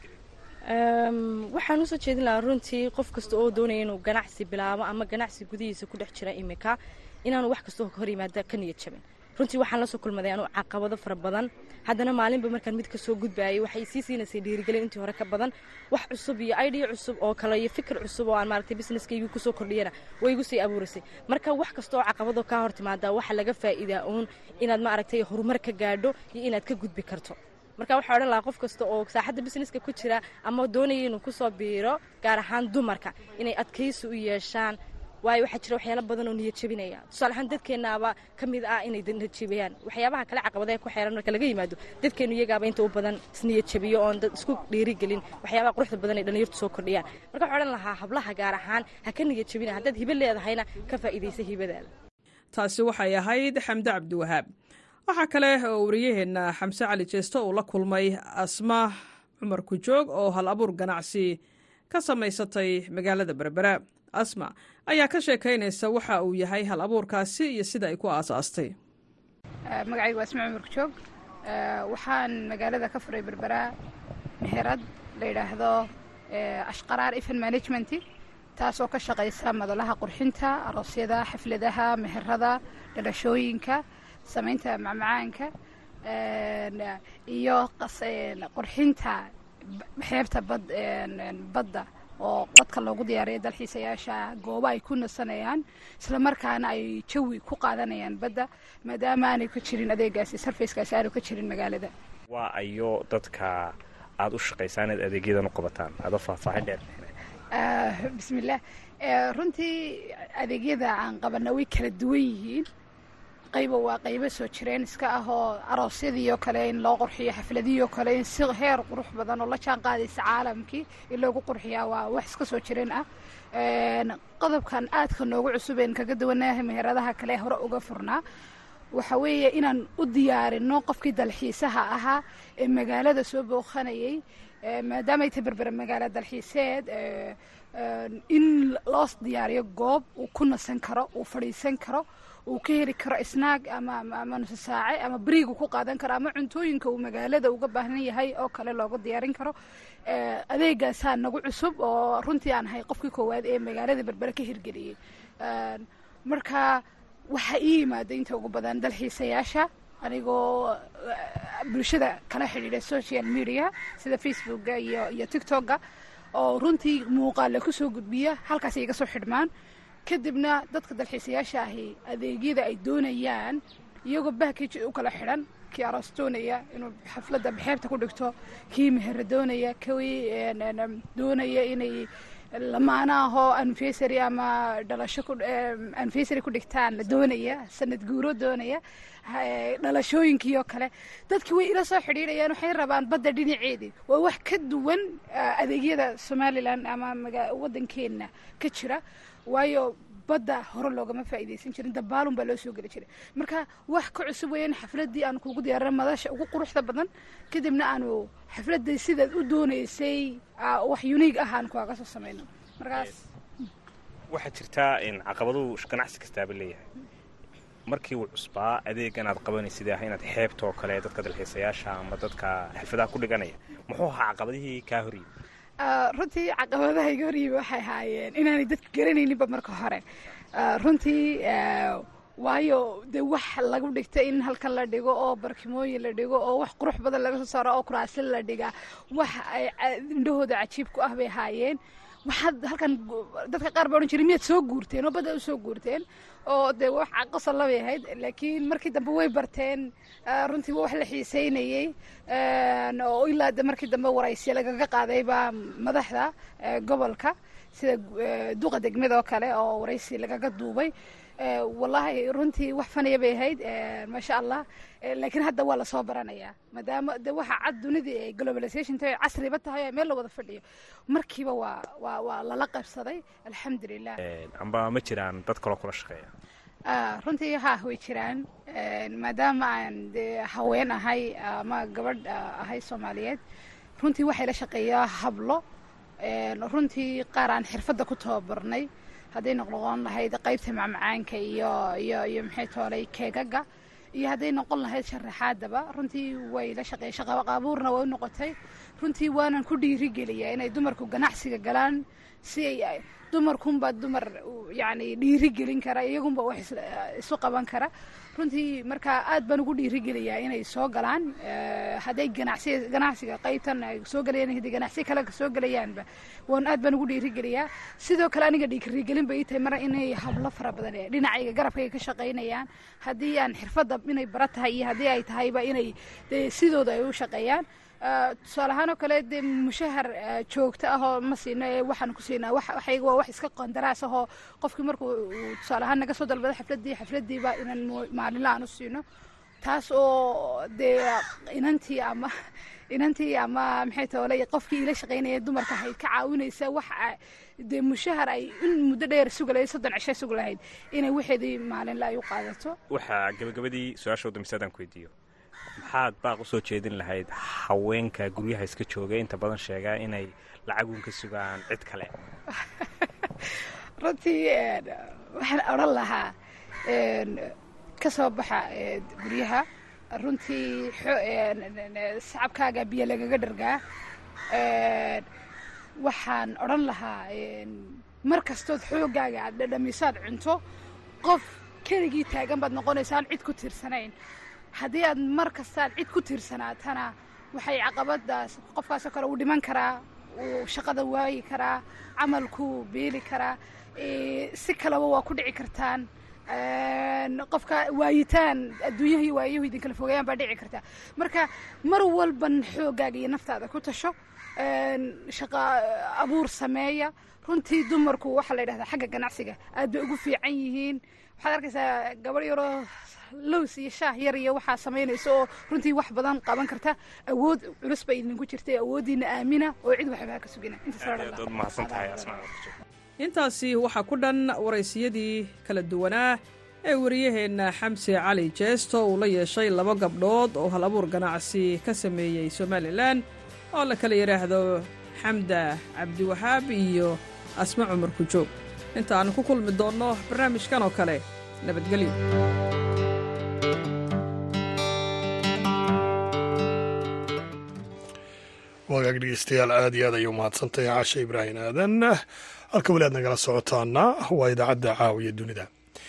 waxaan usoo jeedin lahaa runtii qof kasta oo doonaya inuu ganacsi bilaabo ama ganacsi gudihiisa ku dhex jira imika inaanu wax kastoo hor yimaada ka niyad jabin runtii waxaan la soo kulmaday anuu caqabado fara badan haddana maalinba markaan mid ka soo gudbaayay waxay sii siinaysay dhiirigelin intii hore ka badan wax cusub iyo idea cusub oo kale iyo fikir cusub oo aan maaragtay businesskaygu kusoo kordhiyana way igu sii abuurisay marka wax kasta oo caqabado kaa hor timaada waxa laga faa'iidaa uun inaad maaragtay horumar ka gaadho iyo inaad ka gudbi karto marka waxaa odhan lahaa qof kasta oo saaxadda businesska ku jira ama doonaya inuu kusoo biiro gaar ahaan dumarka inay adkaysi u yeeshaan waayo waxaa jira waxyaala badan oo niyad jebinaya tusaale ahaan dadkeennaaba ka mid ah inay niyad jebiyaan waxyaabaha kale caqabadaha ku xeeran marka laga yimaado dadkeennu iyagaaba inta u badan isniyad jebiyo oon dad isku dhiirigelin waxyaabaha quruxda badan ay dhallinyartu soo kordhiyaan marka waxaa odhan lahaa hablaha gaar ahaan ha ka niyad jebina haddaad hibo leedahayna ka faa'iidaysa hibadaada taasi waxay ahayd xamde cabdiwahaab waxaa kale oo wariyaheenna xamse cali jeesto uu la kulmay asma cumar kujoog oo hal abuur ganacsi ka samaysatay magaalada berbera asma ayaa ka sheekaynaysa waxa uu yahay hal abuurkaasi iyo sida ay ku aasaastay magacaygu waa asma cumar kujoog waxaan magaalada ka furay berbera meherad la yidhaahdo ashqaraar ifan management taasoo ka shaqaysa madalaha qurxinta aroosyada xafladaha meherada dhalashooyinka samaynta macmacaanka iyo qurxinta xeebta badda oo dadka loogu diyaariya dalxiisayaasha goobo ay ku nasanayaan islamarkaana ay jawi ku qaadanayaan badda maadaama aanay ka jirin adeegaasi sarfayskaasi aanu ka jirin magaalada waa ayo dadka aada u shaqaysaan inaad adeegyadan u qabataan adoo faahfaahin dheer bismillaah runtii adeegyada aan qabana way kala duwan yihiin qayba waa qaybo soo jireen iska ah oo aroosyadii oo kale in loo qurxiyo xafladihii oo kale in si heer qurux badan oo la jaan qaadaysa caalamkii in loogu qurxiyaa waa wax iska soo jireen ah qodobkan aadka noogu cusubeen kaga duwanahay meheradaha kale hore uga furnaa waxa weeye inaan u diyaarino qofkii dalxiisaha ahaa ee magaalada soo booqanayay maadaamay tahay berbere magaalo dalxiiseed in loo diyaariyo goob uu ku nasan karo uu fadhiisan karo uu ka heli karo snaag ama ama nuso saace ama beriigu ku qaadan karo ama cuntooyinka uu magaalada uga baahan yahay oo kale looga diyaarin karo adeegaasaa nagu cusub oo runtii aan ahay qofkii koowaad ee magaalada berbere ka hirgeliyey marka waxaa ii yimaada inta ugu badan dalxiisayaasha anigoo bulshada kala xidhiidha social media sida facebooka iyo iyo tictokga oo runtii muuqaale kusoo gudbiya halkaas iga soo xidhmaan kadibna dadka dalxiisayaasha ahi adeegyada ay doonayaan iyagoo backage u kala xidhan kii aroos doonaya inuu xafladda xeebta ku dhigto kii mehera doonaya kii doonaya inay lamaanaahoo anfesary ama dhalasho anfesary ku dhigtaan la doonaya sanad guuro doonaya dhalashooyinkii oo kale dadkii way ila soo xidhiidhayaan waxay rabaan badda dhinaceedii waa wax ka duwan adeegyada somalilan ama waddankeenna ka jira waayo badda hore loogama faa'iidaysan jirin dabaalun baa loo soo geli jiray marka wax ka cusub weeyaan xafladdii aan kugu diyaarina madasha ugu quruxda badan kadibna aanu xafladdii sidaad u doonaysay wax uniig ah aan kuaga soo samayno markaas waxaa jirtaa caqabaduu ganacsi kastaaba leeyahay markii uu cusbaa adeegan aad qabanaysid ah inaad xeebta oo kale dadka dalxiisayaasha ama dadka xirfadaha ku dhiganaya muxuu ahaa caqabadihii kaa horyimi runtii caqabadaha iga horyimi waxay ahaayeen inaanay dadku garanayninba marka hore runtii waayo dee wax lagu dhigta in halkan la dhigo oo barkimooyin la dhigo oo wax qurux badan laga soo saaro oo kuraasyo la dhigaa wax ay indhahooda cajiib ku ah bay ahaayeen waxaad halkan dadka qaar baa odhan jiray miyaad soo guurteen oo badda u soo guurteen oo dee wax qosol labay ahayd laakiin markii dambe way barteen runtii waa wax la xiiseynayey oo ilaa de markii dambe waraysya lagaga qaaday baa madaxda gobolka sida duqa degmada oo kale oo waraysi lagaga duubay wallaahi runtii wax fanaya bay ahayd maasha allah laakiin hadda waa lasoo baranayaa maadaama de waxa cad dunidii ay globalization tahay casriba tahay meel la wada fadhiyo markiiba waa waa waa lala qabsaday alxamdulilah amba ma jiraan dad kaloo kula shaqeeya runtii haa way jiraan maadaama aan dee haween ahay ama gabadh ahay soomaaliyeed runtii waxay la shaqeeyaa hablo runtii qaar aan xirfadda ku tababarnay hadday noqnoqon lahayd qaybta macmacaanka iyo iyo iyo maxay toolay keegaga iyo hadday noqon lahayd sharaxaadaba runtii way la shaqeey shaqaqaabuurna way u noqotay runtii waanan ku dhiirigeliyaa inay dumarku ganacsiga galaan si ay dumarkunbaa dumar yacni dhiirigelin kara iyagunba wax isu qaban kara runtii marka aad baan ugu dhiirigeliyaa inay soo galaan hadday ganacsi ganacsiga qaybtan ay soo galayaan hadday ganacsi kale soo galayaanba waan aad baan ugu dhiirigeliyaa sidoo kale aniga dhiirigelin bay ii tahay mar inay hablo fara badan ee dhinacayga garabkayga ka shaqaynayaan haddii aan xirfadda inay bara tahay iyo haddii ay tahayba inay dee sidooda ay u shaqeeyaan tusaale ahaan oo kale dee mushahar joogto ah oo ma siino ee waxaan ku siinaa waxayga waa wax iska qandaraas ahoo qofkii markuu tusaale ahaan naga soo dalbado xafladdii xafladdiiba inaan maalinla aan u siino taas oo dee inantii ama inantii ama maxay toole qofkii ila shaqaynaya dumarka ahayd ka caawinaysa wax dee mushahar ay in muddo dheer sugi lahayd soddon cisho sugi lahayd inay waxeedii maalinla ay u qaadato waxaa gabagabadii su-aasha dambeysad aan ku weydiiyo maxaad baaq usoo jeedin lahayd haweenka guryaha iska jooga inta badan sheegaa inay lacagun ka sugaan cid kale runtii waxaan odhan lahaa ka soo baxa guryaha runtii sacabkaaga biyo lagaga dhargaa waxaan odhan lahaa mar kastood xooggaaga aad dhadhamisaad cunto qof keligii taagan baad noqonaysaa aan cid ku tiirsanayn haddii aad mar kastaad cid ku tiirsanaatana waxay caqabadaas qofkaasoo kale uu dhiman karaa uu shaqada waayi karaa camalkuu beeli karaa si kaleba waa ku dhici kartaan qofka waayitaan adduunyahii waayahu idinkala fogeeyaan baa dhici kartaa marka mar walban xooggaaga iyo naftaada ku tasho shaqa abuur sameeya runtii dumarku waxaa la yidhahdaa xagga ganacsiga aad bay ugu fiican yihiin waxaad arkaysaa gabadh yaroo lows iyo shaah yar iyo waxaa samaynaysa oo runtii wax badan qaban karta awood culus bay idinku jirtay awooddiina aamina oo cid waxbaa ka sugina intaasi waxaa ku dhan waraysiyadii kala duwanaa ee wariyaheenna xamse cali jeesto uu la yeeshay laba gabdhood oo hal abuur ganacsi ka sameeyey somalilan oo la kala yidhaahdo xamda cabdiwahaab iyo asma cumar kujoog inta aannu ku kulmi doonno barnaamijkan oo kale nabadgelyo wagaag dhegeystayaal aad iyo aad ayay umahadsantahay caasha ibraahim aadan halka weli aad nagala socotaana waa idaacadda caawiya dunida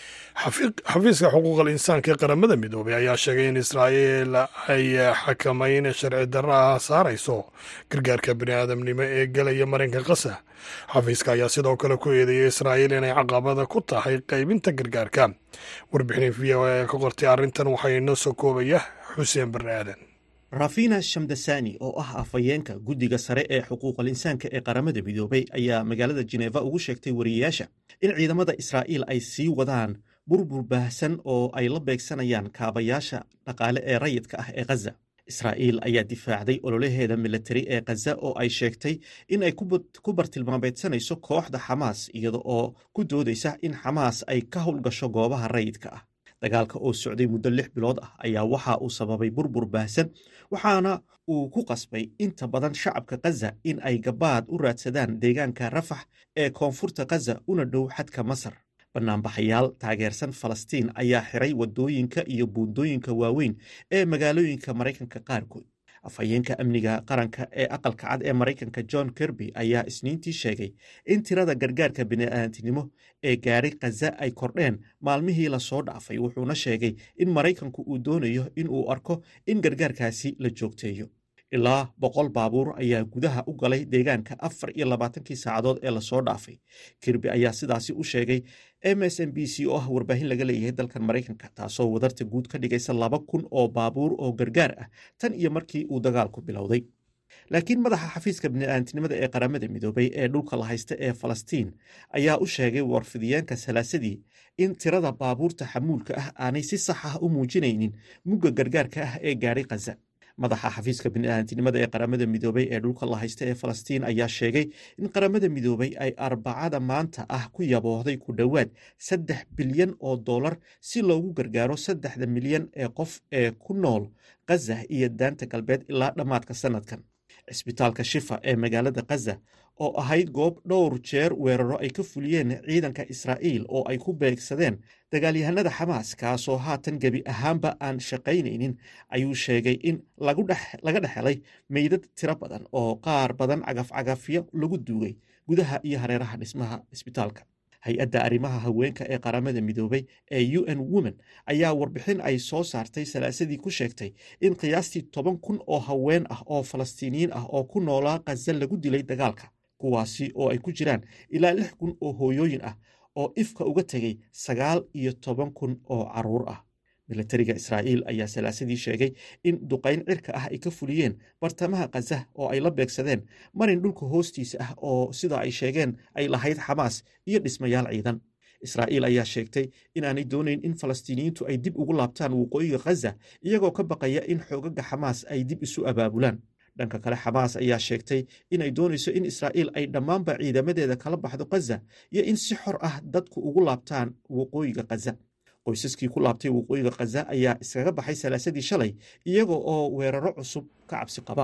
xafiiska xuquuqal insaanka ee qaramada midoobay ayaa sheegay in israa'iil ay xakamayn sharci darro ah saarayso gargaarka bini aadamnimo ee gelaya marinka qasa xafiiska ayaa sidoo kale ku eedeeyay israa'iil inay caqabada ku tahay qaybinta gargaarka warbixinin v o a ka qortay arrintan waxaa inoo soo koobaya xuseen barre aadan rafina shamdasani oo ah afhayeenka guddiga sare ee xuquuqal insaanka ee qaramada midoobay ayaa magaalada jineeva ugu sheegtay wariyayaasha in ciidamada israa'iil ay sii wadaan burbur baahsan oo ay la beegsanayaan kaabayaasha dhaqaale ee rayidka ah ee khaza israa'iil ayaa difaacday ololaheeda militari ee khaza oo ay sheegtay in ay ku bartilmaameedsanayso kooxda xamaas iyada oo ku doodaysa in xamaas ay ka howlgasho goobaha rayidka ah dagaalka oo socday muddo lix bilood ah ayaa waxa uu sababay burbur baahsan waxaana uu ku qasbay inta badan shacabka khaza in ay gabaad u raadsadaan deegaanka rafax ee koonfurta khaza una dhow xadka masar banaanbaxayaal taageersan falastiin ayaa xiray waddooyinka iyo buundooyinka waaweyn ee magaalooyinka maraykanka qaarkood afhayeenka amniga qaranka ee aqalka cad ee maraykanka john kirby ayaa isniintii sheegay in tirada gargaarka bini'aadantinimo ee gaari khaza ay kordheen maalmihii lasoo dhaafay wuxuuna sheegay in maraykanku uu doonayo in uu arko in gargaarkaasi la joogteeyo ilaa boqol baabuur ayaa gudaha u galay deegaanka afar iyo labaatankii saacadood ee lasoo dhaafay kirby ayaa sidaasi u sheegay m s m b c oo ah warbaahin laga leeyahay dalkan maraykanka taasoo wadarta guud ka dhigaysa laba kun oo baabuur oo gargaar ah tan iyo markii uu dagaalku bilowday laakiin madaxa xafiiska bini'aadantinimada ee qaramada midoobay ee dhulka la haysta ee falastiin ayaa u sheegay warfidiyeenka salaasadii in tirada baabuurta xamuulka ah aanay si sax ah u muujinaynin mugga gargaarka ah ee gaadhay khaza madaxa xafiiska bini'aadantinimada ee qaramada midoobay ee dhulka la haysta ee falastiin ayaa sheegay in qaramada midoobay ay arbacada maanta ah ku yaboohday ku dhowaad saddex bilyan oo dollar si loogu gargaaro saddexda milyan ee qof ee ku nool khaza iyo daanta galbeed ilaa dhammaadka sanadkan cisbitaalka shifa ee magaalada khaza oo ahayd goob dhowr jeer weeraro ay ka fuliyeen ciidanka israa'iil oo ay ku beegsadeen dagaalyahanada xamaas kaasoo haatan gebi ahaanba aan shaqaynaynin ayuu sheegay in laga dhex helay meydad tiro badan oo qaar badan cagafcagafyo lagu duugay gudaha iyo hareeraha dhismaha cisbitaalka hay-adda arrimaha haweenka ee qaramada midoobay ee u n women ayaa warbixin ay soo saartay salaasadii ku sheegtay in qiyaastii toban kun oo haween ah oo falastiiniyiin ah oo ku noolaa khaza lagu dilay dagaalka kuwaasi oo ay ku jiraan ilaa lix kun oo hooyooyin ah oo ifka uga tegay sagaal iyo toban kun oo caruur ah milatariga israa'iil ayaa salaasadii sheegay in duqayn cirka ah ay ka fuliyeen bartamaha khaza oo ay la beegsadeen marin dhulka hoostiisa ah oo sida ay sheegeen ay lahayd xamaas iyo dhismayaal ciidan israa'iil ayaa sheegtay inaanay doonayn in falastiiniyiintu ay dib ugu laabtaan waqooyiga khaza iyagoo ka baqaya in xoogaga xamaas ay dib isu abaabulaan dhanka kale xamaas ayaa sheegtay inay doonayso in israa'iil ay dhammaanba ciidamadeeda kala baxdo khaza iyo in si xor ah dadku ugu laabtaan waqooyiga khaza qoysaskii ku laabtay waqooyiga khaza ayaa iskaga baxay salaasadii shalay iyaga oo weeraro cusub ka cabsi qaba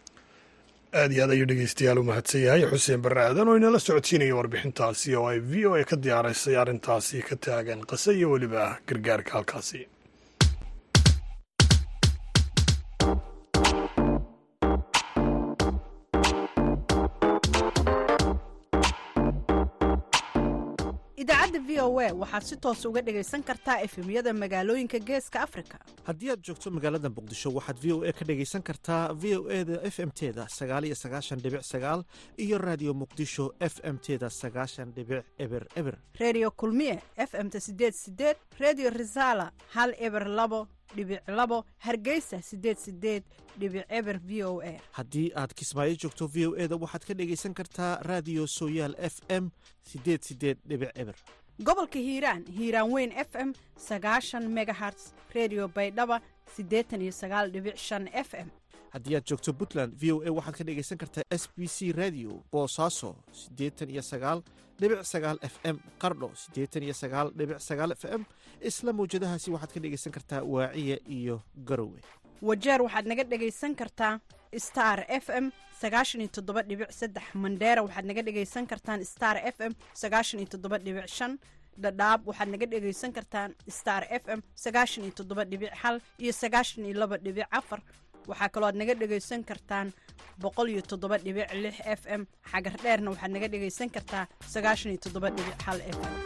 aad iyo aad ayuu dhegeystayaal u mahadsan yahay xuseen barre aadan oo inala socodsiinaya warbixintaasi oo ay v o a ka diyaaraysay arrintaasi ka taagan qase iyo weliba gargaarka halkaasi idaacadda v o a waxaad si toos uga dhegaysan kartaa efemyada magaalooyinka geeska afrika haddii aad joogto magaalada muqdisho waxaad v o a ka dhegaysan kartaa v o e da f m teda sagaal iyo sagaashan dhibic sagaal iyo raadiyo muqdisho f m teda sagaashan dhibic eber eber redio kulmiye f m ta sideed sideed redio resala hal eber labo dhibic labo hargeysa sideed sideed dhibic eber v o a haddii aad kismaayo joogto v o eda waxaad ka dhegaysan kartaa raadiyo sooyaal f m sideed sideed dhibic eber gobolka hiiraan hiiraan weyn f m sagaashan megaherts redio baydhaba siddeetan iyo sagaal dhibic shan f m haddii aad joogto puntland v o a waxaad ka dhegaysan kartaa s b c radio boosaaso siddeetan iyo sagaal dhibic sagaal f m qardho siddeetan iyo sagaal dhibic sagaal f m isla mawjadahaasi waxaad ka dhegaysan kartaa waaciya iyo garowe wajeer waxaad naga dhegaysan kartaa star f m sagaashan iyo toddoba dhibic saddex mandheera waxaad naga dhegaysan kartaan star f m sagaashan iyo toddoba dhibic shan dhadhaab waxaad naga dhegaysan kartaan star f m sagaashan iyo toddoba dhibic hal iyo sagaashan iyo laba dhibic afar waxaa kaloo aad naga dhegaysan kartaan boqol iyo toddoba dhibic lix f m xagar dheerna waxaad naga dhegaysan kartaa sagaashan iyo toddoba dhibic hal f m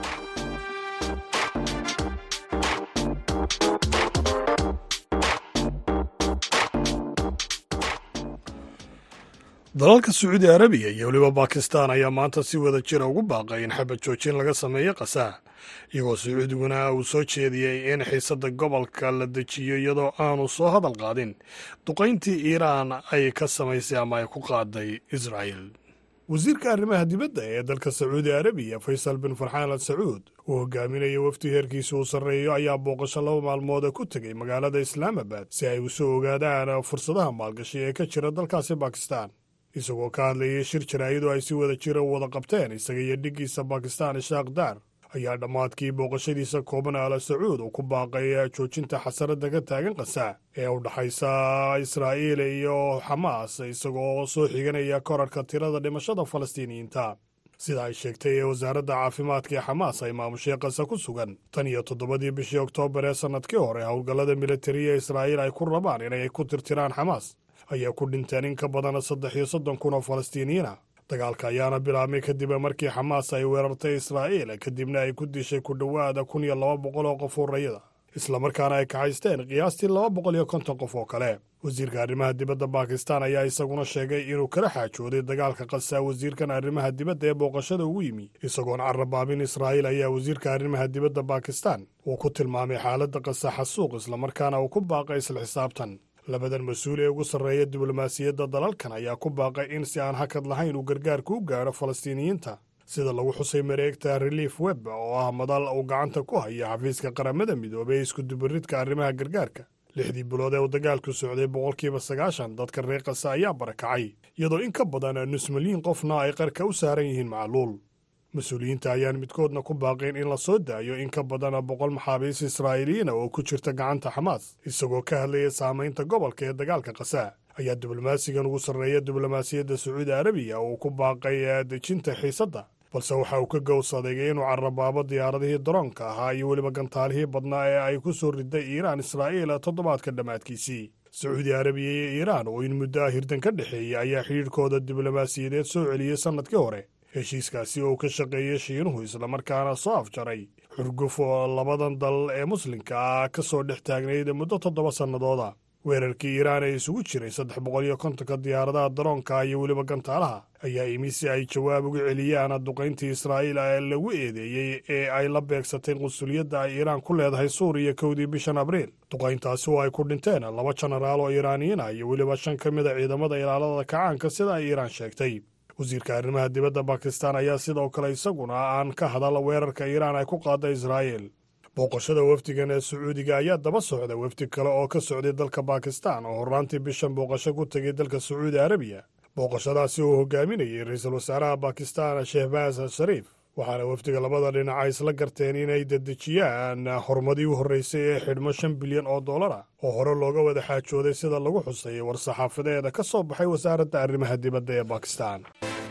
dalalka sacuudi arabiya iyo weliba bakistan ayaa maanta si wada jira ugu baaqay in xabad joojin laga sameeyo qasaa iyagoo sacuudiguna uu soo jeediyey in xiisadda gobolka la dejiyo iyadoo aanu soo hadal qaadin duqayntii iiraan ay ka samaysay ama ay ku qaaday israa'el wasiirka arrimaha dibadda ee dalka sacuudi arabiya faysal bin farxaan al sacuud uu hogaaminaya wafdi heerkiisa uu sarreeyo ayaa booqasho laba maalmooda ku tegay magaalada islaamabad si ay usoo ogaadaan fursadaha maalgashi ee ka jira dalkaasi bakistan isagoo ka hadlayay shir jaraa'idoo ay si wada jira u wada qabteen isaga iyo dhiggiisa bakistan ishaaq daar ayaa dhammaadkii booqashadiisa kooban ala sacuud uu ku baaqay joojinta xasaradda ka taagan qasaa ee u dhaxaysa israa'iil iyo xamaas isagoo soo xiganaya korarka tirada dhimashada falastiiniyiinta sida ay sheegtay ee wasaaradda caafimaadka ee xamaas ay maamushay qasa ku sugan tan iyo toddobadii bishii oktoobar ee sannadkii hore howlgallada militariya israa'iil ay ku rabaan inay ku tirtiraan xamaas ayaa ku dhinteen in ka badan saddex iyo soddon kun oo falastiiniyiina dagaalka ayaana bilaabmay kadib markii xamaas ay weerartay israa'iil kadibna ay ku dishay ku dhowaada kun iyo laba boqol oo qof urayada islamarkaana ay kaxaysteen qiyaastii laba boqol iyo konton qof oo kale wasiirka arrimaha dibadda bakistan ayaa isaguna sheegay inuu kala xaajooday dagaalka qasaa wasiirkan arrimaha dibadda ee booqashada ugu yimi isagoon carrabaabin israa'iil ayaa wasiirka arrimaha dibadda bakistan uu ku tilmaamay xaaladda qasa xasuuq islamarkaana uu ku baaqay isla xisaabtan labadan mas-uul ee ugu sarreeya diblomaasiyadda dalalkan ayaa ku baaqay in si aan hakad lahayn uu gargaarku u gaadho falastiiniyiinta sida lagu xusay mareegta relief web oo ah madal uu gacanta ku haya xafiiska qaramada midoobey ee iskudubaridka arrimaha gargaarka lixdii bilood ee uu dagaalku socday boqolkiiba sagaashan dadka reer kasa ayaa barakacay iyadoo in ka badan nus milyiin qofna ay qarka u saaran yihiin macluul mas-uuliyiinta ayaan midkoodna ku baaqeen in la soo daayo in ka badan boqol maxaabiis israa'iiliyiina oo ku jirta gacanta xamaas isagoo ka hadlaya saamaynta gobolka ee dagaalka qasaa ayaa diblomaasigan ugu sarreeya diblomaasiyadda sacuudi arabiya uu ku baaqay dejinta xiisadda balse waxa uu ka gowsaday inuu carrabaabo diyaaradihii daroonka ahaa iyo weliba gantaalihii badnaa ee ay ku soo riday iiraan israa'iil toddobaadka dhammaadkiisii sacuudi arabiya iyo iiraan oo in muddo ah hirdan ka dhexeeya ayaa xidhiidhkooda diblomaasiyadeed soo celiyey sannadkii hore heshiiskaasi oo ka shaqeeyey shiinuhu islamarkaana soo afjaray xurguf oo labadan dal ee muslimka ah ka soo dhex taagnayd muddo toddoba sannadooda weerarkii iiraan ee isugu jiray saddex boqol iyo kontonka diyaaradaha daroonka iyo weliba gantaalaha ayaa imi si ay jawaab uga celiyaan duqayntii israa'iil ee lagu eedeeyey ee ay la beegsatay qunsuliyadda ay iiraan ku leedahay suuriya kowdii bishan abriil duqayntaasi oo ay ku dhinteen laba jenaraal oo iiraaniyiin ah iyo weliba shan ka mid a ciidamada ilaalada kacaanka sida ay iiraan sheegtay wasiirka arrimaha dibadda bakistan ayaa sidoo kale isaguna aan ka hadal weerarka iiraan ay ku qaada israa'iil booqashada wafdigan ee sacuudiga ayaa daba socda wafdi kale oo ka socday dalka bakistan oo horraantii bishan booqasho ku tegay dalka sacuudi arabiya booqashadaasi uu hogaaminayay ra-iisul wasaaraha bakistan shehbaas shariif waxaana wafdiga labada dhinaca isla garteen inay dedejiyaan horumadii u horreysay ee xidhmo shan bilyan oo dollar ah oo hore looga wada xaajooday sida lagu xusay war-saxaafadeeda ka soo baxay wasaaradda arrimaha dibadda ee bakistan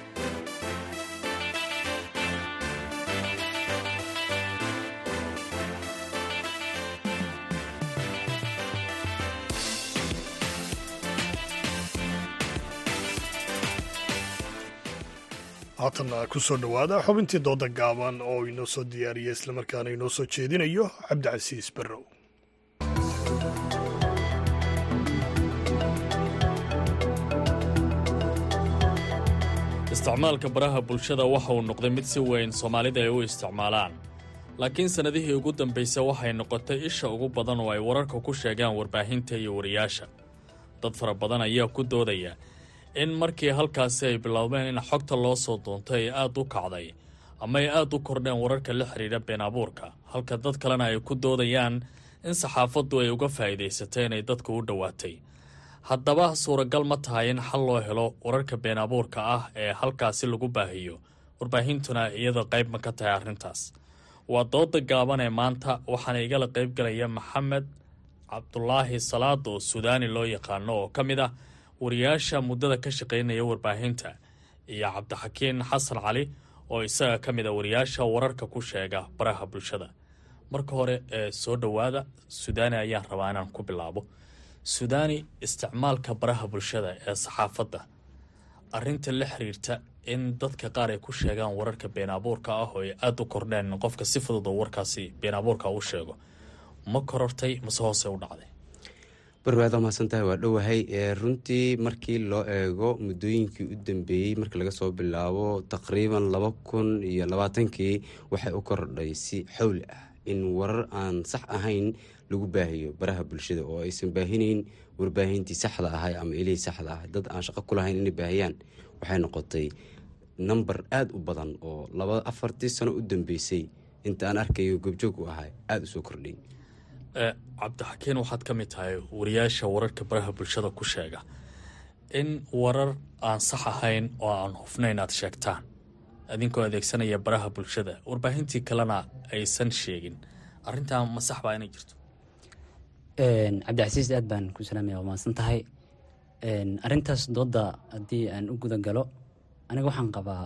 haatanna ku soo dhowaada xubintii dooda gaaban oo inoo soo diyaariya islamarkaana inoo soo jeedinayo cabdicasiis barrow isticmaalka baraha bulshada waxa uu noqday mid si weyn soomaalida ay u isticmaalaan laakiin sannadihii ugu dambaysa waxay noqotay isha ugu badan oo ay wararka ku sheegaan warbaahinta iyo wariyaasha dad fara badan ayaa ku doodaya in markii halkaasi ay biloobeen in xogta loo soo doontay ay aada u kacday ama ay aada u kordheen wararka la xidhiidha been abuurka halka dad kalena ay ku doodayaan in saxaafaddu ay uga faa'iidaysatay inay dadku u dhowaatay haddaba suuragal ma tahay in xal loo helo wararka been abuurka ah ee halkaasi lagu baahiyo warbaahintuna iyada qayb ma ka tahay arrintaas waa dooda gaaban ee maanta waxaana igala qayb galaya maxamed cabdulaahi salaad oo suudaani loo yaqaano oo ka mid ah wariyaasha muddada ka shaqaynaya warbaahinta iyo cabdixakiin xasan cali oo isaga ka mid a wariyaasha wararka ku sheega baraha bulshada marka hore ee soo dhowaada suudaani ayaan rabaa inaan ku bilaabo suudaani isticmaalka baraha bulshada ee saxaafadda arrinta la xiriirta in dadka qaar ay ku sheegaan wararka been abuurka ah oo ay aada u kordheen in qofka si fudud oo warkaasi been abuurka u sheego ma korortay mase hoose u dhacday barwaad waa mahadsantahay waa dhowahay runtii markii loo eego muddooyinkii u dambeeyey markii laga soo bilaabo taqriiban laba kun iyo labaatankii waxay u kordhay si xawli ah in warar aan sax ahayn lagu baahiyo baraha bulshada oo aysan baahinayn warbaahintii saxda ahay ama ilihii saxda ah dad aan shaqo ku lahayn inay baahiyaan waxay noqotay number aada u badan oo laba afartii sano u dambeysay inta aan arkayo gobjoog u ahay aada u soo kordhay cabdixakiin waxaad ka mid tahay wariyaasha wararka baraha bulshada ku sheega in warar aan sax ahayn oo aan hufnayn aad sheegtaan idinkoo adeegsanaya baraha bulshada warbaahintii kalena aysan sheegin arrintaa ma sax baa inay jirto cabdicasiis aad baan ku salaamaya waa mahadsan tahay arrintaas dooda haddii aan u guda galo aniga waxaan qabaa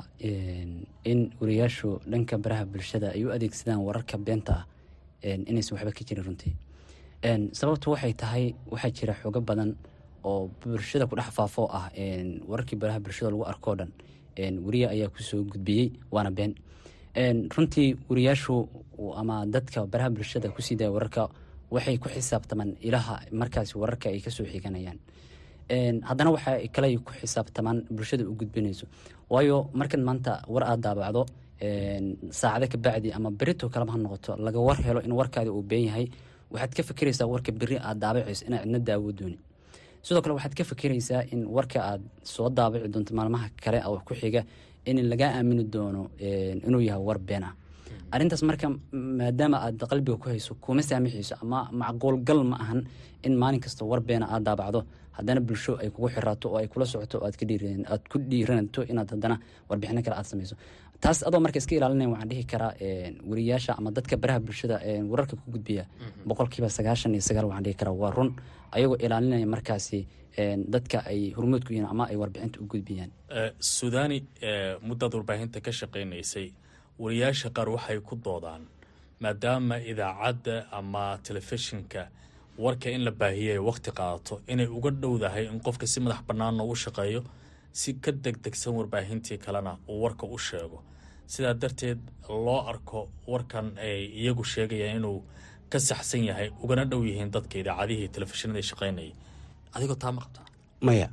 in wariyaashu dhanka baraha bulshada ay u adeegsadaan wararka beenta ah inaysan waxba ka jirin runtii sababtu waxay tahay waxaa jira xoogo badan oo bulshada ku dhex faafo ah wararkii baraha bulshada lagu arkoo dhan wariya ayaa kusoo gudbiyey waana been runtii wariyaashu ama dadka baraha bulshada kusii daya wararka waxay ku xisaabtamaan ilaha markaasi wararka ay kasoo xiganayaan haddana waxa kale ku xisaabtamaan bulshada u gudbinayso waayo markan maanta war aad daabacdo saacado ka bacdi ama berito kaleba ha noqoto laga war helo in warkaadi uu been yahay waxaad ka fikiraysaa warka beri aad daabacayso inaa cidna daawo dooni sidoo kale waxaad ka fikiraysaa in warka aad soo daabaci doonto maalmaha kale oo ku xiga in lagaa aamini doono inuu yahay war been ah arrintaas marka maadaama aad qalbiga ku hayso kuma saamixayso ama macquulgal ma ahan in maalin kasta war beena aad daabacdo haddana bulsho ay kugu xiraato oo ay kula socoto oo aad ku dhiiranato inaad haddana warbixino kale aad samayso taas adoo marka iska ilaalinayn waxaan dhihi karaa wariyaasha ama dadka baraha bulshada wararka ku gudbiya boqolkiiba sagaashan iyo sagaal waxaan dhihi karaa waa run ayagoo ilaalinaya markaasi dadka ay hormood ku yihiin ama ay warbixinta u gudbiyaan suudaani muddaad warbaahinta ka shaqaynaysay wariyaasha qaar waxay ku doodaan maadaama idaacadda ama telefishinka warka in la baahiyo ay wakhti qaadato inay uga dhowdahay in qofka si madax bannaanna u shaqeeyo si ka degdegsan warbaahintii kalena uu warka u sheego sidaa darteed loo arko warkan ay iyagu sheegayaan inuu ka saxsan yahay ugana dhow yihiin dadka idaacadihii telefishinada shaqaynayay adigoo taa ma qabtaa maya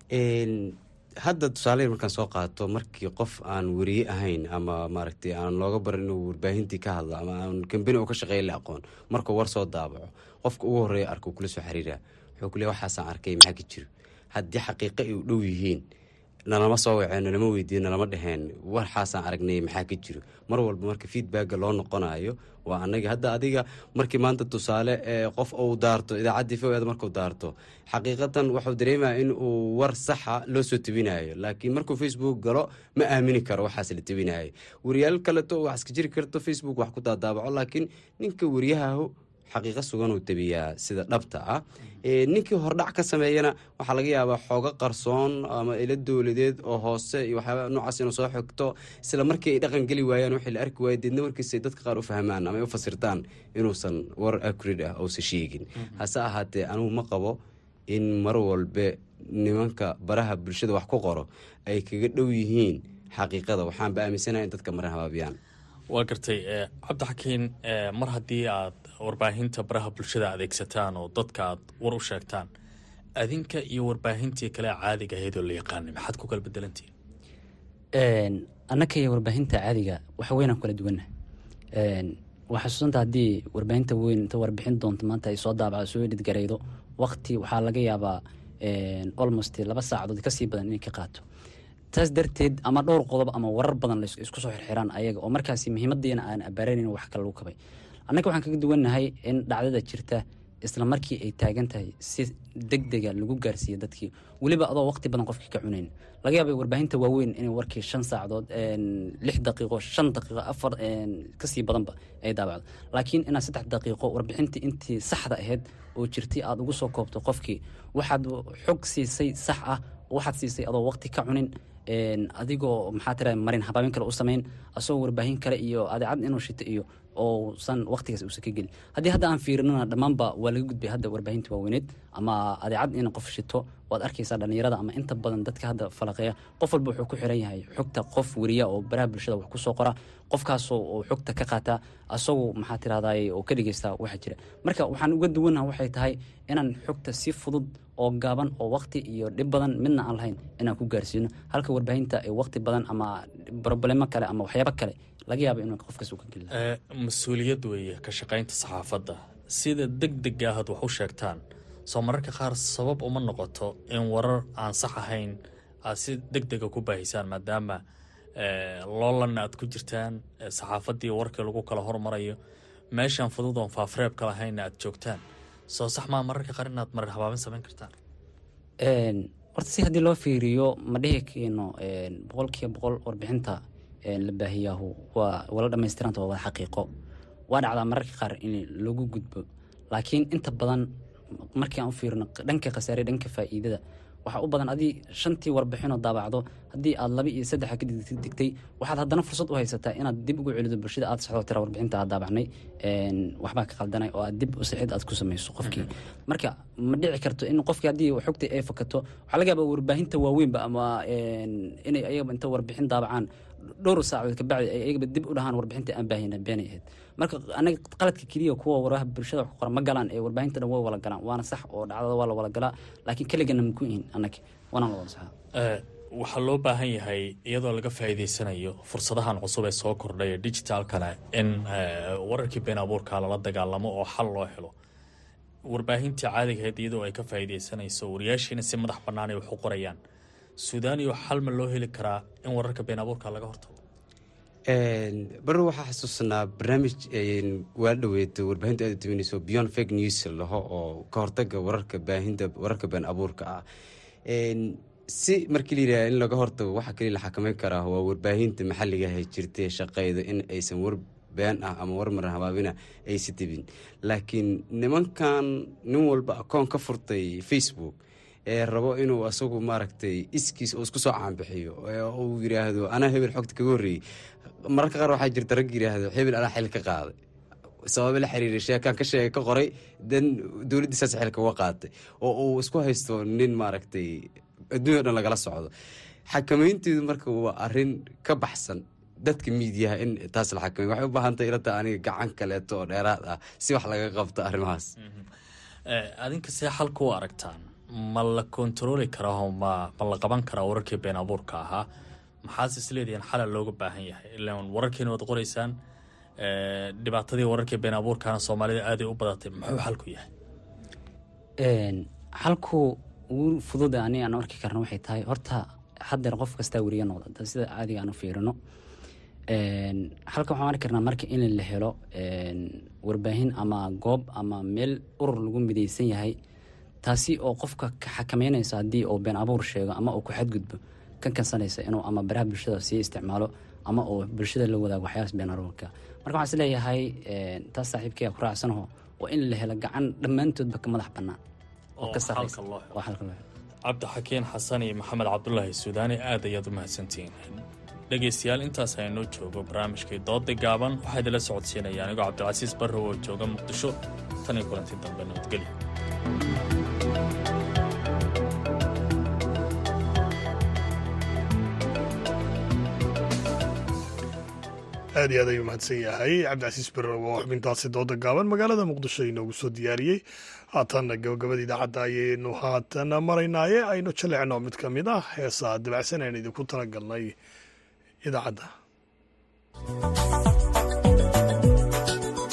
hadda tusaale markaan soo qaato markii qof aan weriye ahayn ama maaragtay aan looga barin inuu warbaahintii ka hadlo ama aan kambani oo ka shaqeeya la aqoon markuu war soo daabaco qofka ugu horreeya arko kula soo xiriira wuxuu ku leey waxaasaan arkay maxaa ka jiro haddii xaqiiqo ay u dhow yihiin nalama soo waceen nalama weydiin nalama dheheen waxaasaan aragnay maxaa ka jiro mar walba marka feedbacka loo noqonayo waa anaga hadda adiga markii maanta tusaale qof uu daarto idaacaddii fogeed markuu daarto xaqiiqatan wuxuu dareemaya in uu war saxa loo soo tebinayo laakiin markuu facebook galo ma aamini karo waxaas la tebinayo wariyaal kaleto wax iska jiri karto facebook wax ku daadaabaco laakiin ninka wariyahahu xaqiiqo sugan uu tebiyaa sida dhabta ah ninkii hordhac ka sameeyana waxaa laga yaabaa xoogo qarsoon ama ilo dowladeed oo hoose iyo waxyaaba noocaas inuu soo xigto isla markii ay dhaqan geli waayaan wixii la arki waaya deedna warkiisa dadka qaar u fahmaan ama ay u fasirtaan inuusan war acrid ah uusan sheegin hase ahaatee anugu ma qabo in mar walbe nimanka baraha bulshada wax ku qoro ay kaga dhow yihiin xaqiiqada waxaanba aaminsanaha in dadka mara habaabiyaan waa gartay cabdixakiin mar haddii aad warbaahinta baraha bulshada adeegsataan oo dadka aad war u sheegtaan adinka iyo warbaahintii kale caadiga ahayd oo la yaqaanay maxaad ku kala bedelantihiin annaka iyo warbaahinta caadiga waxa weynaan kala duwanna waa xasuusanta haddii warbaahinta weyn inta warbixin doonto maanta ay soo daabacdo soo edhidgaraydo waqti waxaa laga yaabaa almost laba saacadood kasii badan inay ka qaato taas darteed ama dhowr qodob ama warar badan la isku soo xirxiraan ayaga oo markaasi muhiimadiina aan abaaranayn wax kale lagu kabay annaga waxaan kaga duwannahay in dhacdada jirta isla markii ay taagan tahay si deg dega lagu gaarsiiyo dadkii weliba adoo waqti badan qofkii ka cunayn laga yaabay warbaahinta waaweyn inay warkii shan saacadood lix daqiiqo shan daqiiqo afar kasii badanba ay daabacdo laakiin inaad saddex daqiiqo warbixintii intii saxda ahayd oo jirtay aada ugu soo koobto qofkii waxaad xog siisay sax ah waxaad siisay adoo waqti ka cunin adigoo maxaa tira marin habaabin kale u samayn asagoo warbaahin kale iyo adeecad inuu shito iyo ousan waqtigaas uusan ka gelin haddii hadda aan fiirinana dhammaanba waa laga gudbay hadda warbaahinta waaweyneed ama adeecad in qof shito waad arkaysaa dhallinyarada ama inta badan dadka hadda falaqeeya qof walba wuxuu ku xiran yahay xogta qof weriya oo baraha bulshada wax kusoo qora qofkaasoo oo xogta ka qaata asagoo maxaa tirahday oo ka dhegeysta waxa jira marka waxaan uga duwanaha waxay tahay inaan xogta si fudud oo gaaban oo waqti iyo dhib badan midna aan lahayn inaan ku gaarsiino halka warbaahinta ay waqti badan ama broblemo kale ama waxyaabo kale laga yaaba inuu qofkaas u ka geli mas-uuliyad weeye ka shaqaynta saxaafadda sida deg dega ahaad wax u sheegtaan soo mararka qaar sabab uma noqoto in warar aan sax ahayn aad si deg dega ku baahisaan maadaama loolanna aad ku jirtaan saxaafaddii warkii lagu kala hormarayo meeshaan fudud oon faafreebka lahaynna aad joogtaan soo sax maa mararka qaar inaad marar habaabin samayn kartaan horta si haddii loo fiiriyo ma dhihi kayno boqolkiiba boqol warbixinta la baahiyaahu waa wala dhamaystiranta waa wada xaqiiqo waa dhacdaa mararka qaar in lagu gudbo laakiin inta badan markii aan u fiirino dhanka khasaare dhanka faa'iidada waxaa u badan adii shantii warbixinoo daabacdo haddii aad laba iyo saddexa ka digtay waxaad haddana fursad u haysataa inaad dib ugu celido bulshada aad saxdo tira warbixinta aad daabacnay waxbaa ka qaldanay oo aad dib u sixid aad ku samayso qofkii marka ma dhici karto in qofkii haddii xogta ay fakato waxaa laga yaabaa warbaahinta waaweynba ama inay ayagaba inta warbixin daabacaan dhowr saacadood kabacdi ay ayagaba dib u dhahaan warbixinta aan baahina beenay ahayd marka anaga qaladka keliya kuwa waraha bulshada wax ku qoran ma galaan ee warbaahinta dhan way wala galaan waana sax oo dhacdada waa la wala galaa laakiin keligana maku ihin annaga waana la wada saxaa waxaa loo baahan yahay iyadoo laga faa'iidaysanayo fursadahan cusub ee soo kordhay ee digitaalkana in wararkii been abuurka lala dagaalamo oo xal loo helo warbaahintii caadigahayd iyadoo ay ka faa'iidaysanayso wariyaashiina si madax bannaan ay wax u qorayaan suudaaniyo xal ma loo heli karaa in wararka been abuurka laga hortago baro waxaa xasuusanaa barnaamij waa dhaweed warbaahinta aad timinayso beyond fake news laho oo ka hortaga wararka baahinta wararka been abuurka ah si markii layidhaha in laga hortago waxaa kaliya la xakameyn karaa waa warbaahinta maxalliga hay jirtay shaqeyda in aysan war been ah ama war maran habaabina aysa debin laakiin nimankan nin walba akoon ka furtay facebook ee rabo inuu asagu maaragtay iskiis oo isku soo caanbixiyo uu yiraahdo anaa hebel xogta kaga horreeyey mararka qaar waxaa jirta rag yiraahdo hebel anaa xil ka qaaday sababa la xiriiray sheekaan ka sheega ka qoray dan dowladdii saas xilka uga qaatay oo uu isku haysto nin maaragtay adduunya o dhan lagala socdo xakameynteedu marka waa arin ka baxsan dadka miidiyaha in taas la xakamey waxay u baahantay ilata aniga gacan kaleeto oo dheeraad ah si wax laga qabto arrimahaas adinka see xalka u aragtaan ma la kontarooli karaa ma ma la qaban karaa wararkii been abuurka ahaa maxaase isleedihiin xalal looga baahan yahay ilaan wararkiina waad qoraysaan dhibaatadii wararkii been abuurkaana soomaalida aaday u badatay muxuu xalku yahay xalku ugu fududa ani aan arki karna waxay tahay horta haddeer qof kastaa weriya noqda sida caadiga aan u fiirino halka waxaan arki karnaa marka in la helo warbaahin ama goob ama meel urur lagu midaysan yahay taasi oo qofka ka xakameynaysa haddii uu been abuur sheego ama uu ku xadgudbo ka kansanaysa inuu ama baraha bulshada sii isticmaalo ama uu bulshada la wadaago waxyaabas been abuurka marka waxaan isleeyahay taas saaxiibkaya ku raacsanaho waa in la helo gacan dhammaantoodba ka madax bannaan oo ka sarreysa waa xalka loo helo cabdixakiin xasan iyo maxamed cabdulaahi suudaani aad ayaad u mahadsantihiin dhegaystayaal intaas aynoo joogo barnaamijkii dooda gaaban waxaa idinla socodsiinaya anigoo cabdilcasiis barrow oo jooga muqdisho tan iyo kulanti dambe nabadgelyo aad iyo aad ayuu mahadsan yahay cabdicasiis barrow oo xubintaasi dooda gaaban magaalada muqdisho inoogu soo diyaariyey haatanna gabagabada idaacadda ayaynu haatan maraynaaye aynu jaleecno mid ka mid ah heesaa dabacsan aynu idinku talagalnay idaacadda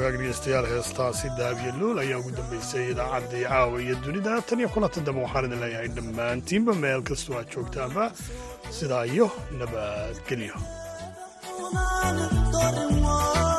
wagaag dhegeystayaal heestaasi daabiya luul ayaa ugu dambeysay idaacaddii caawa iyo dunida tan iyo kulanta dambe waxaan idin leeyahay dhammaantiinba meel kastoo aad joogtaanba sidaa iyo nabadgelyo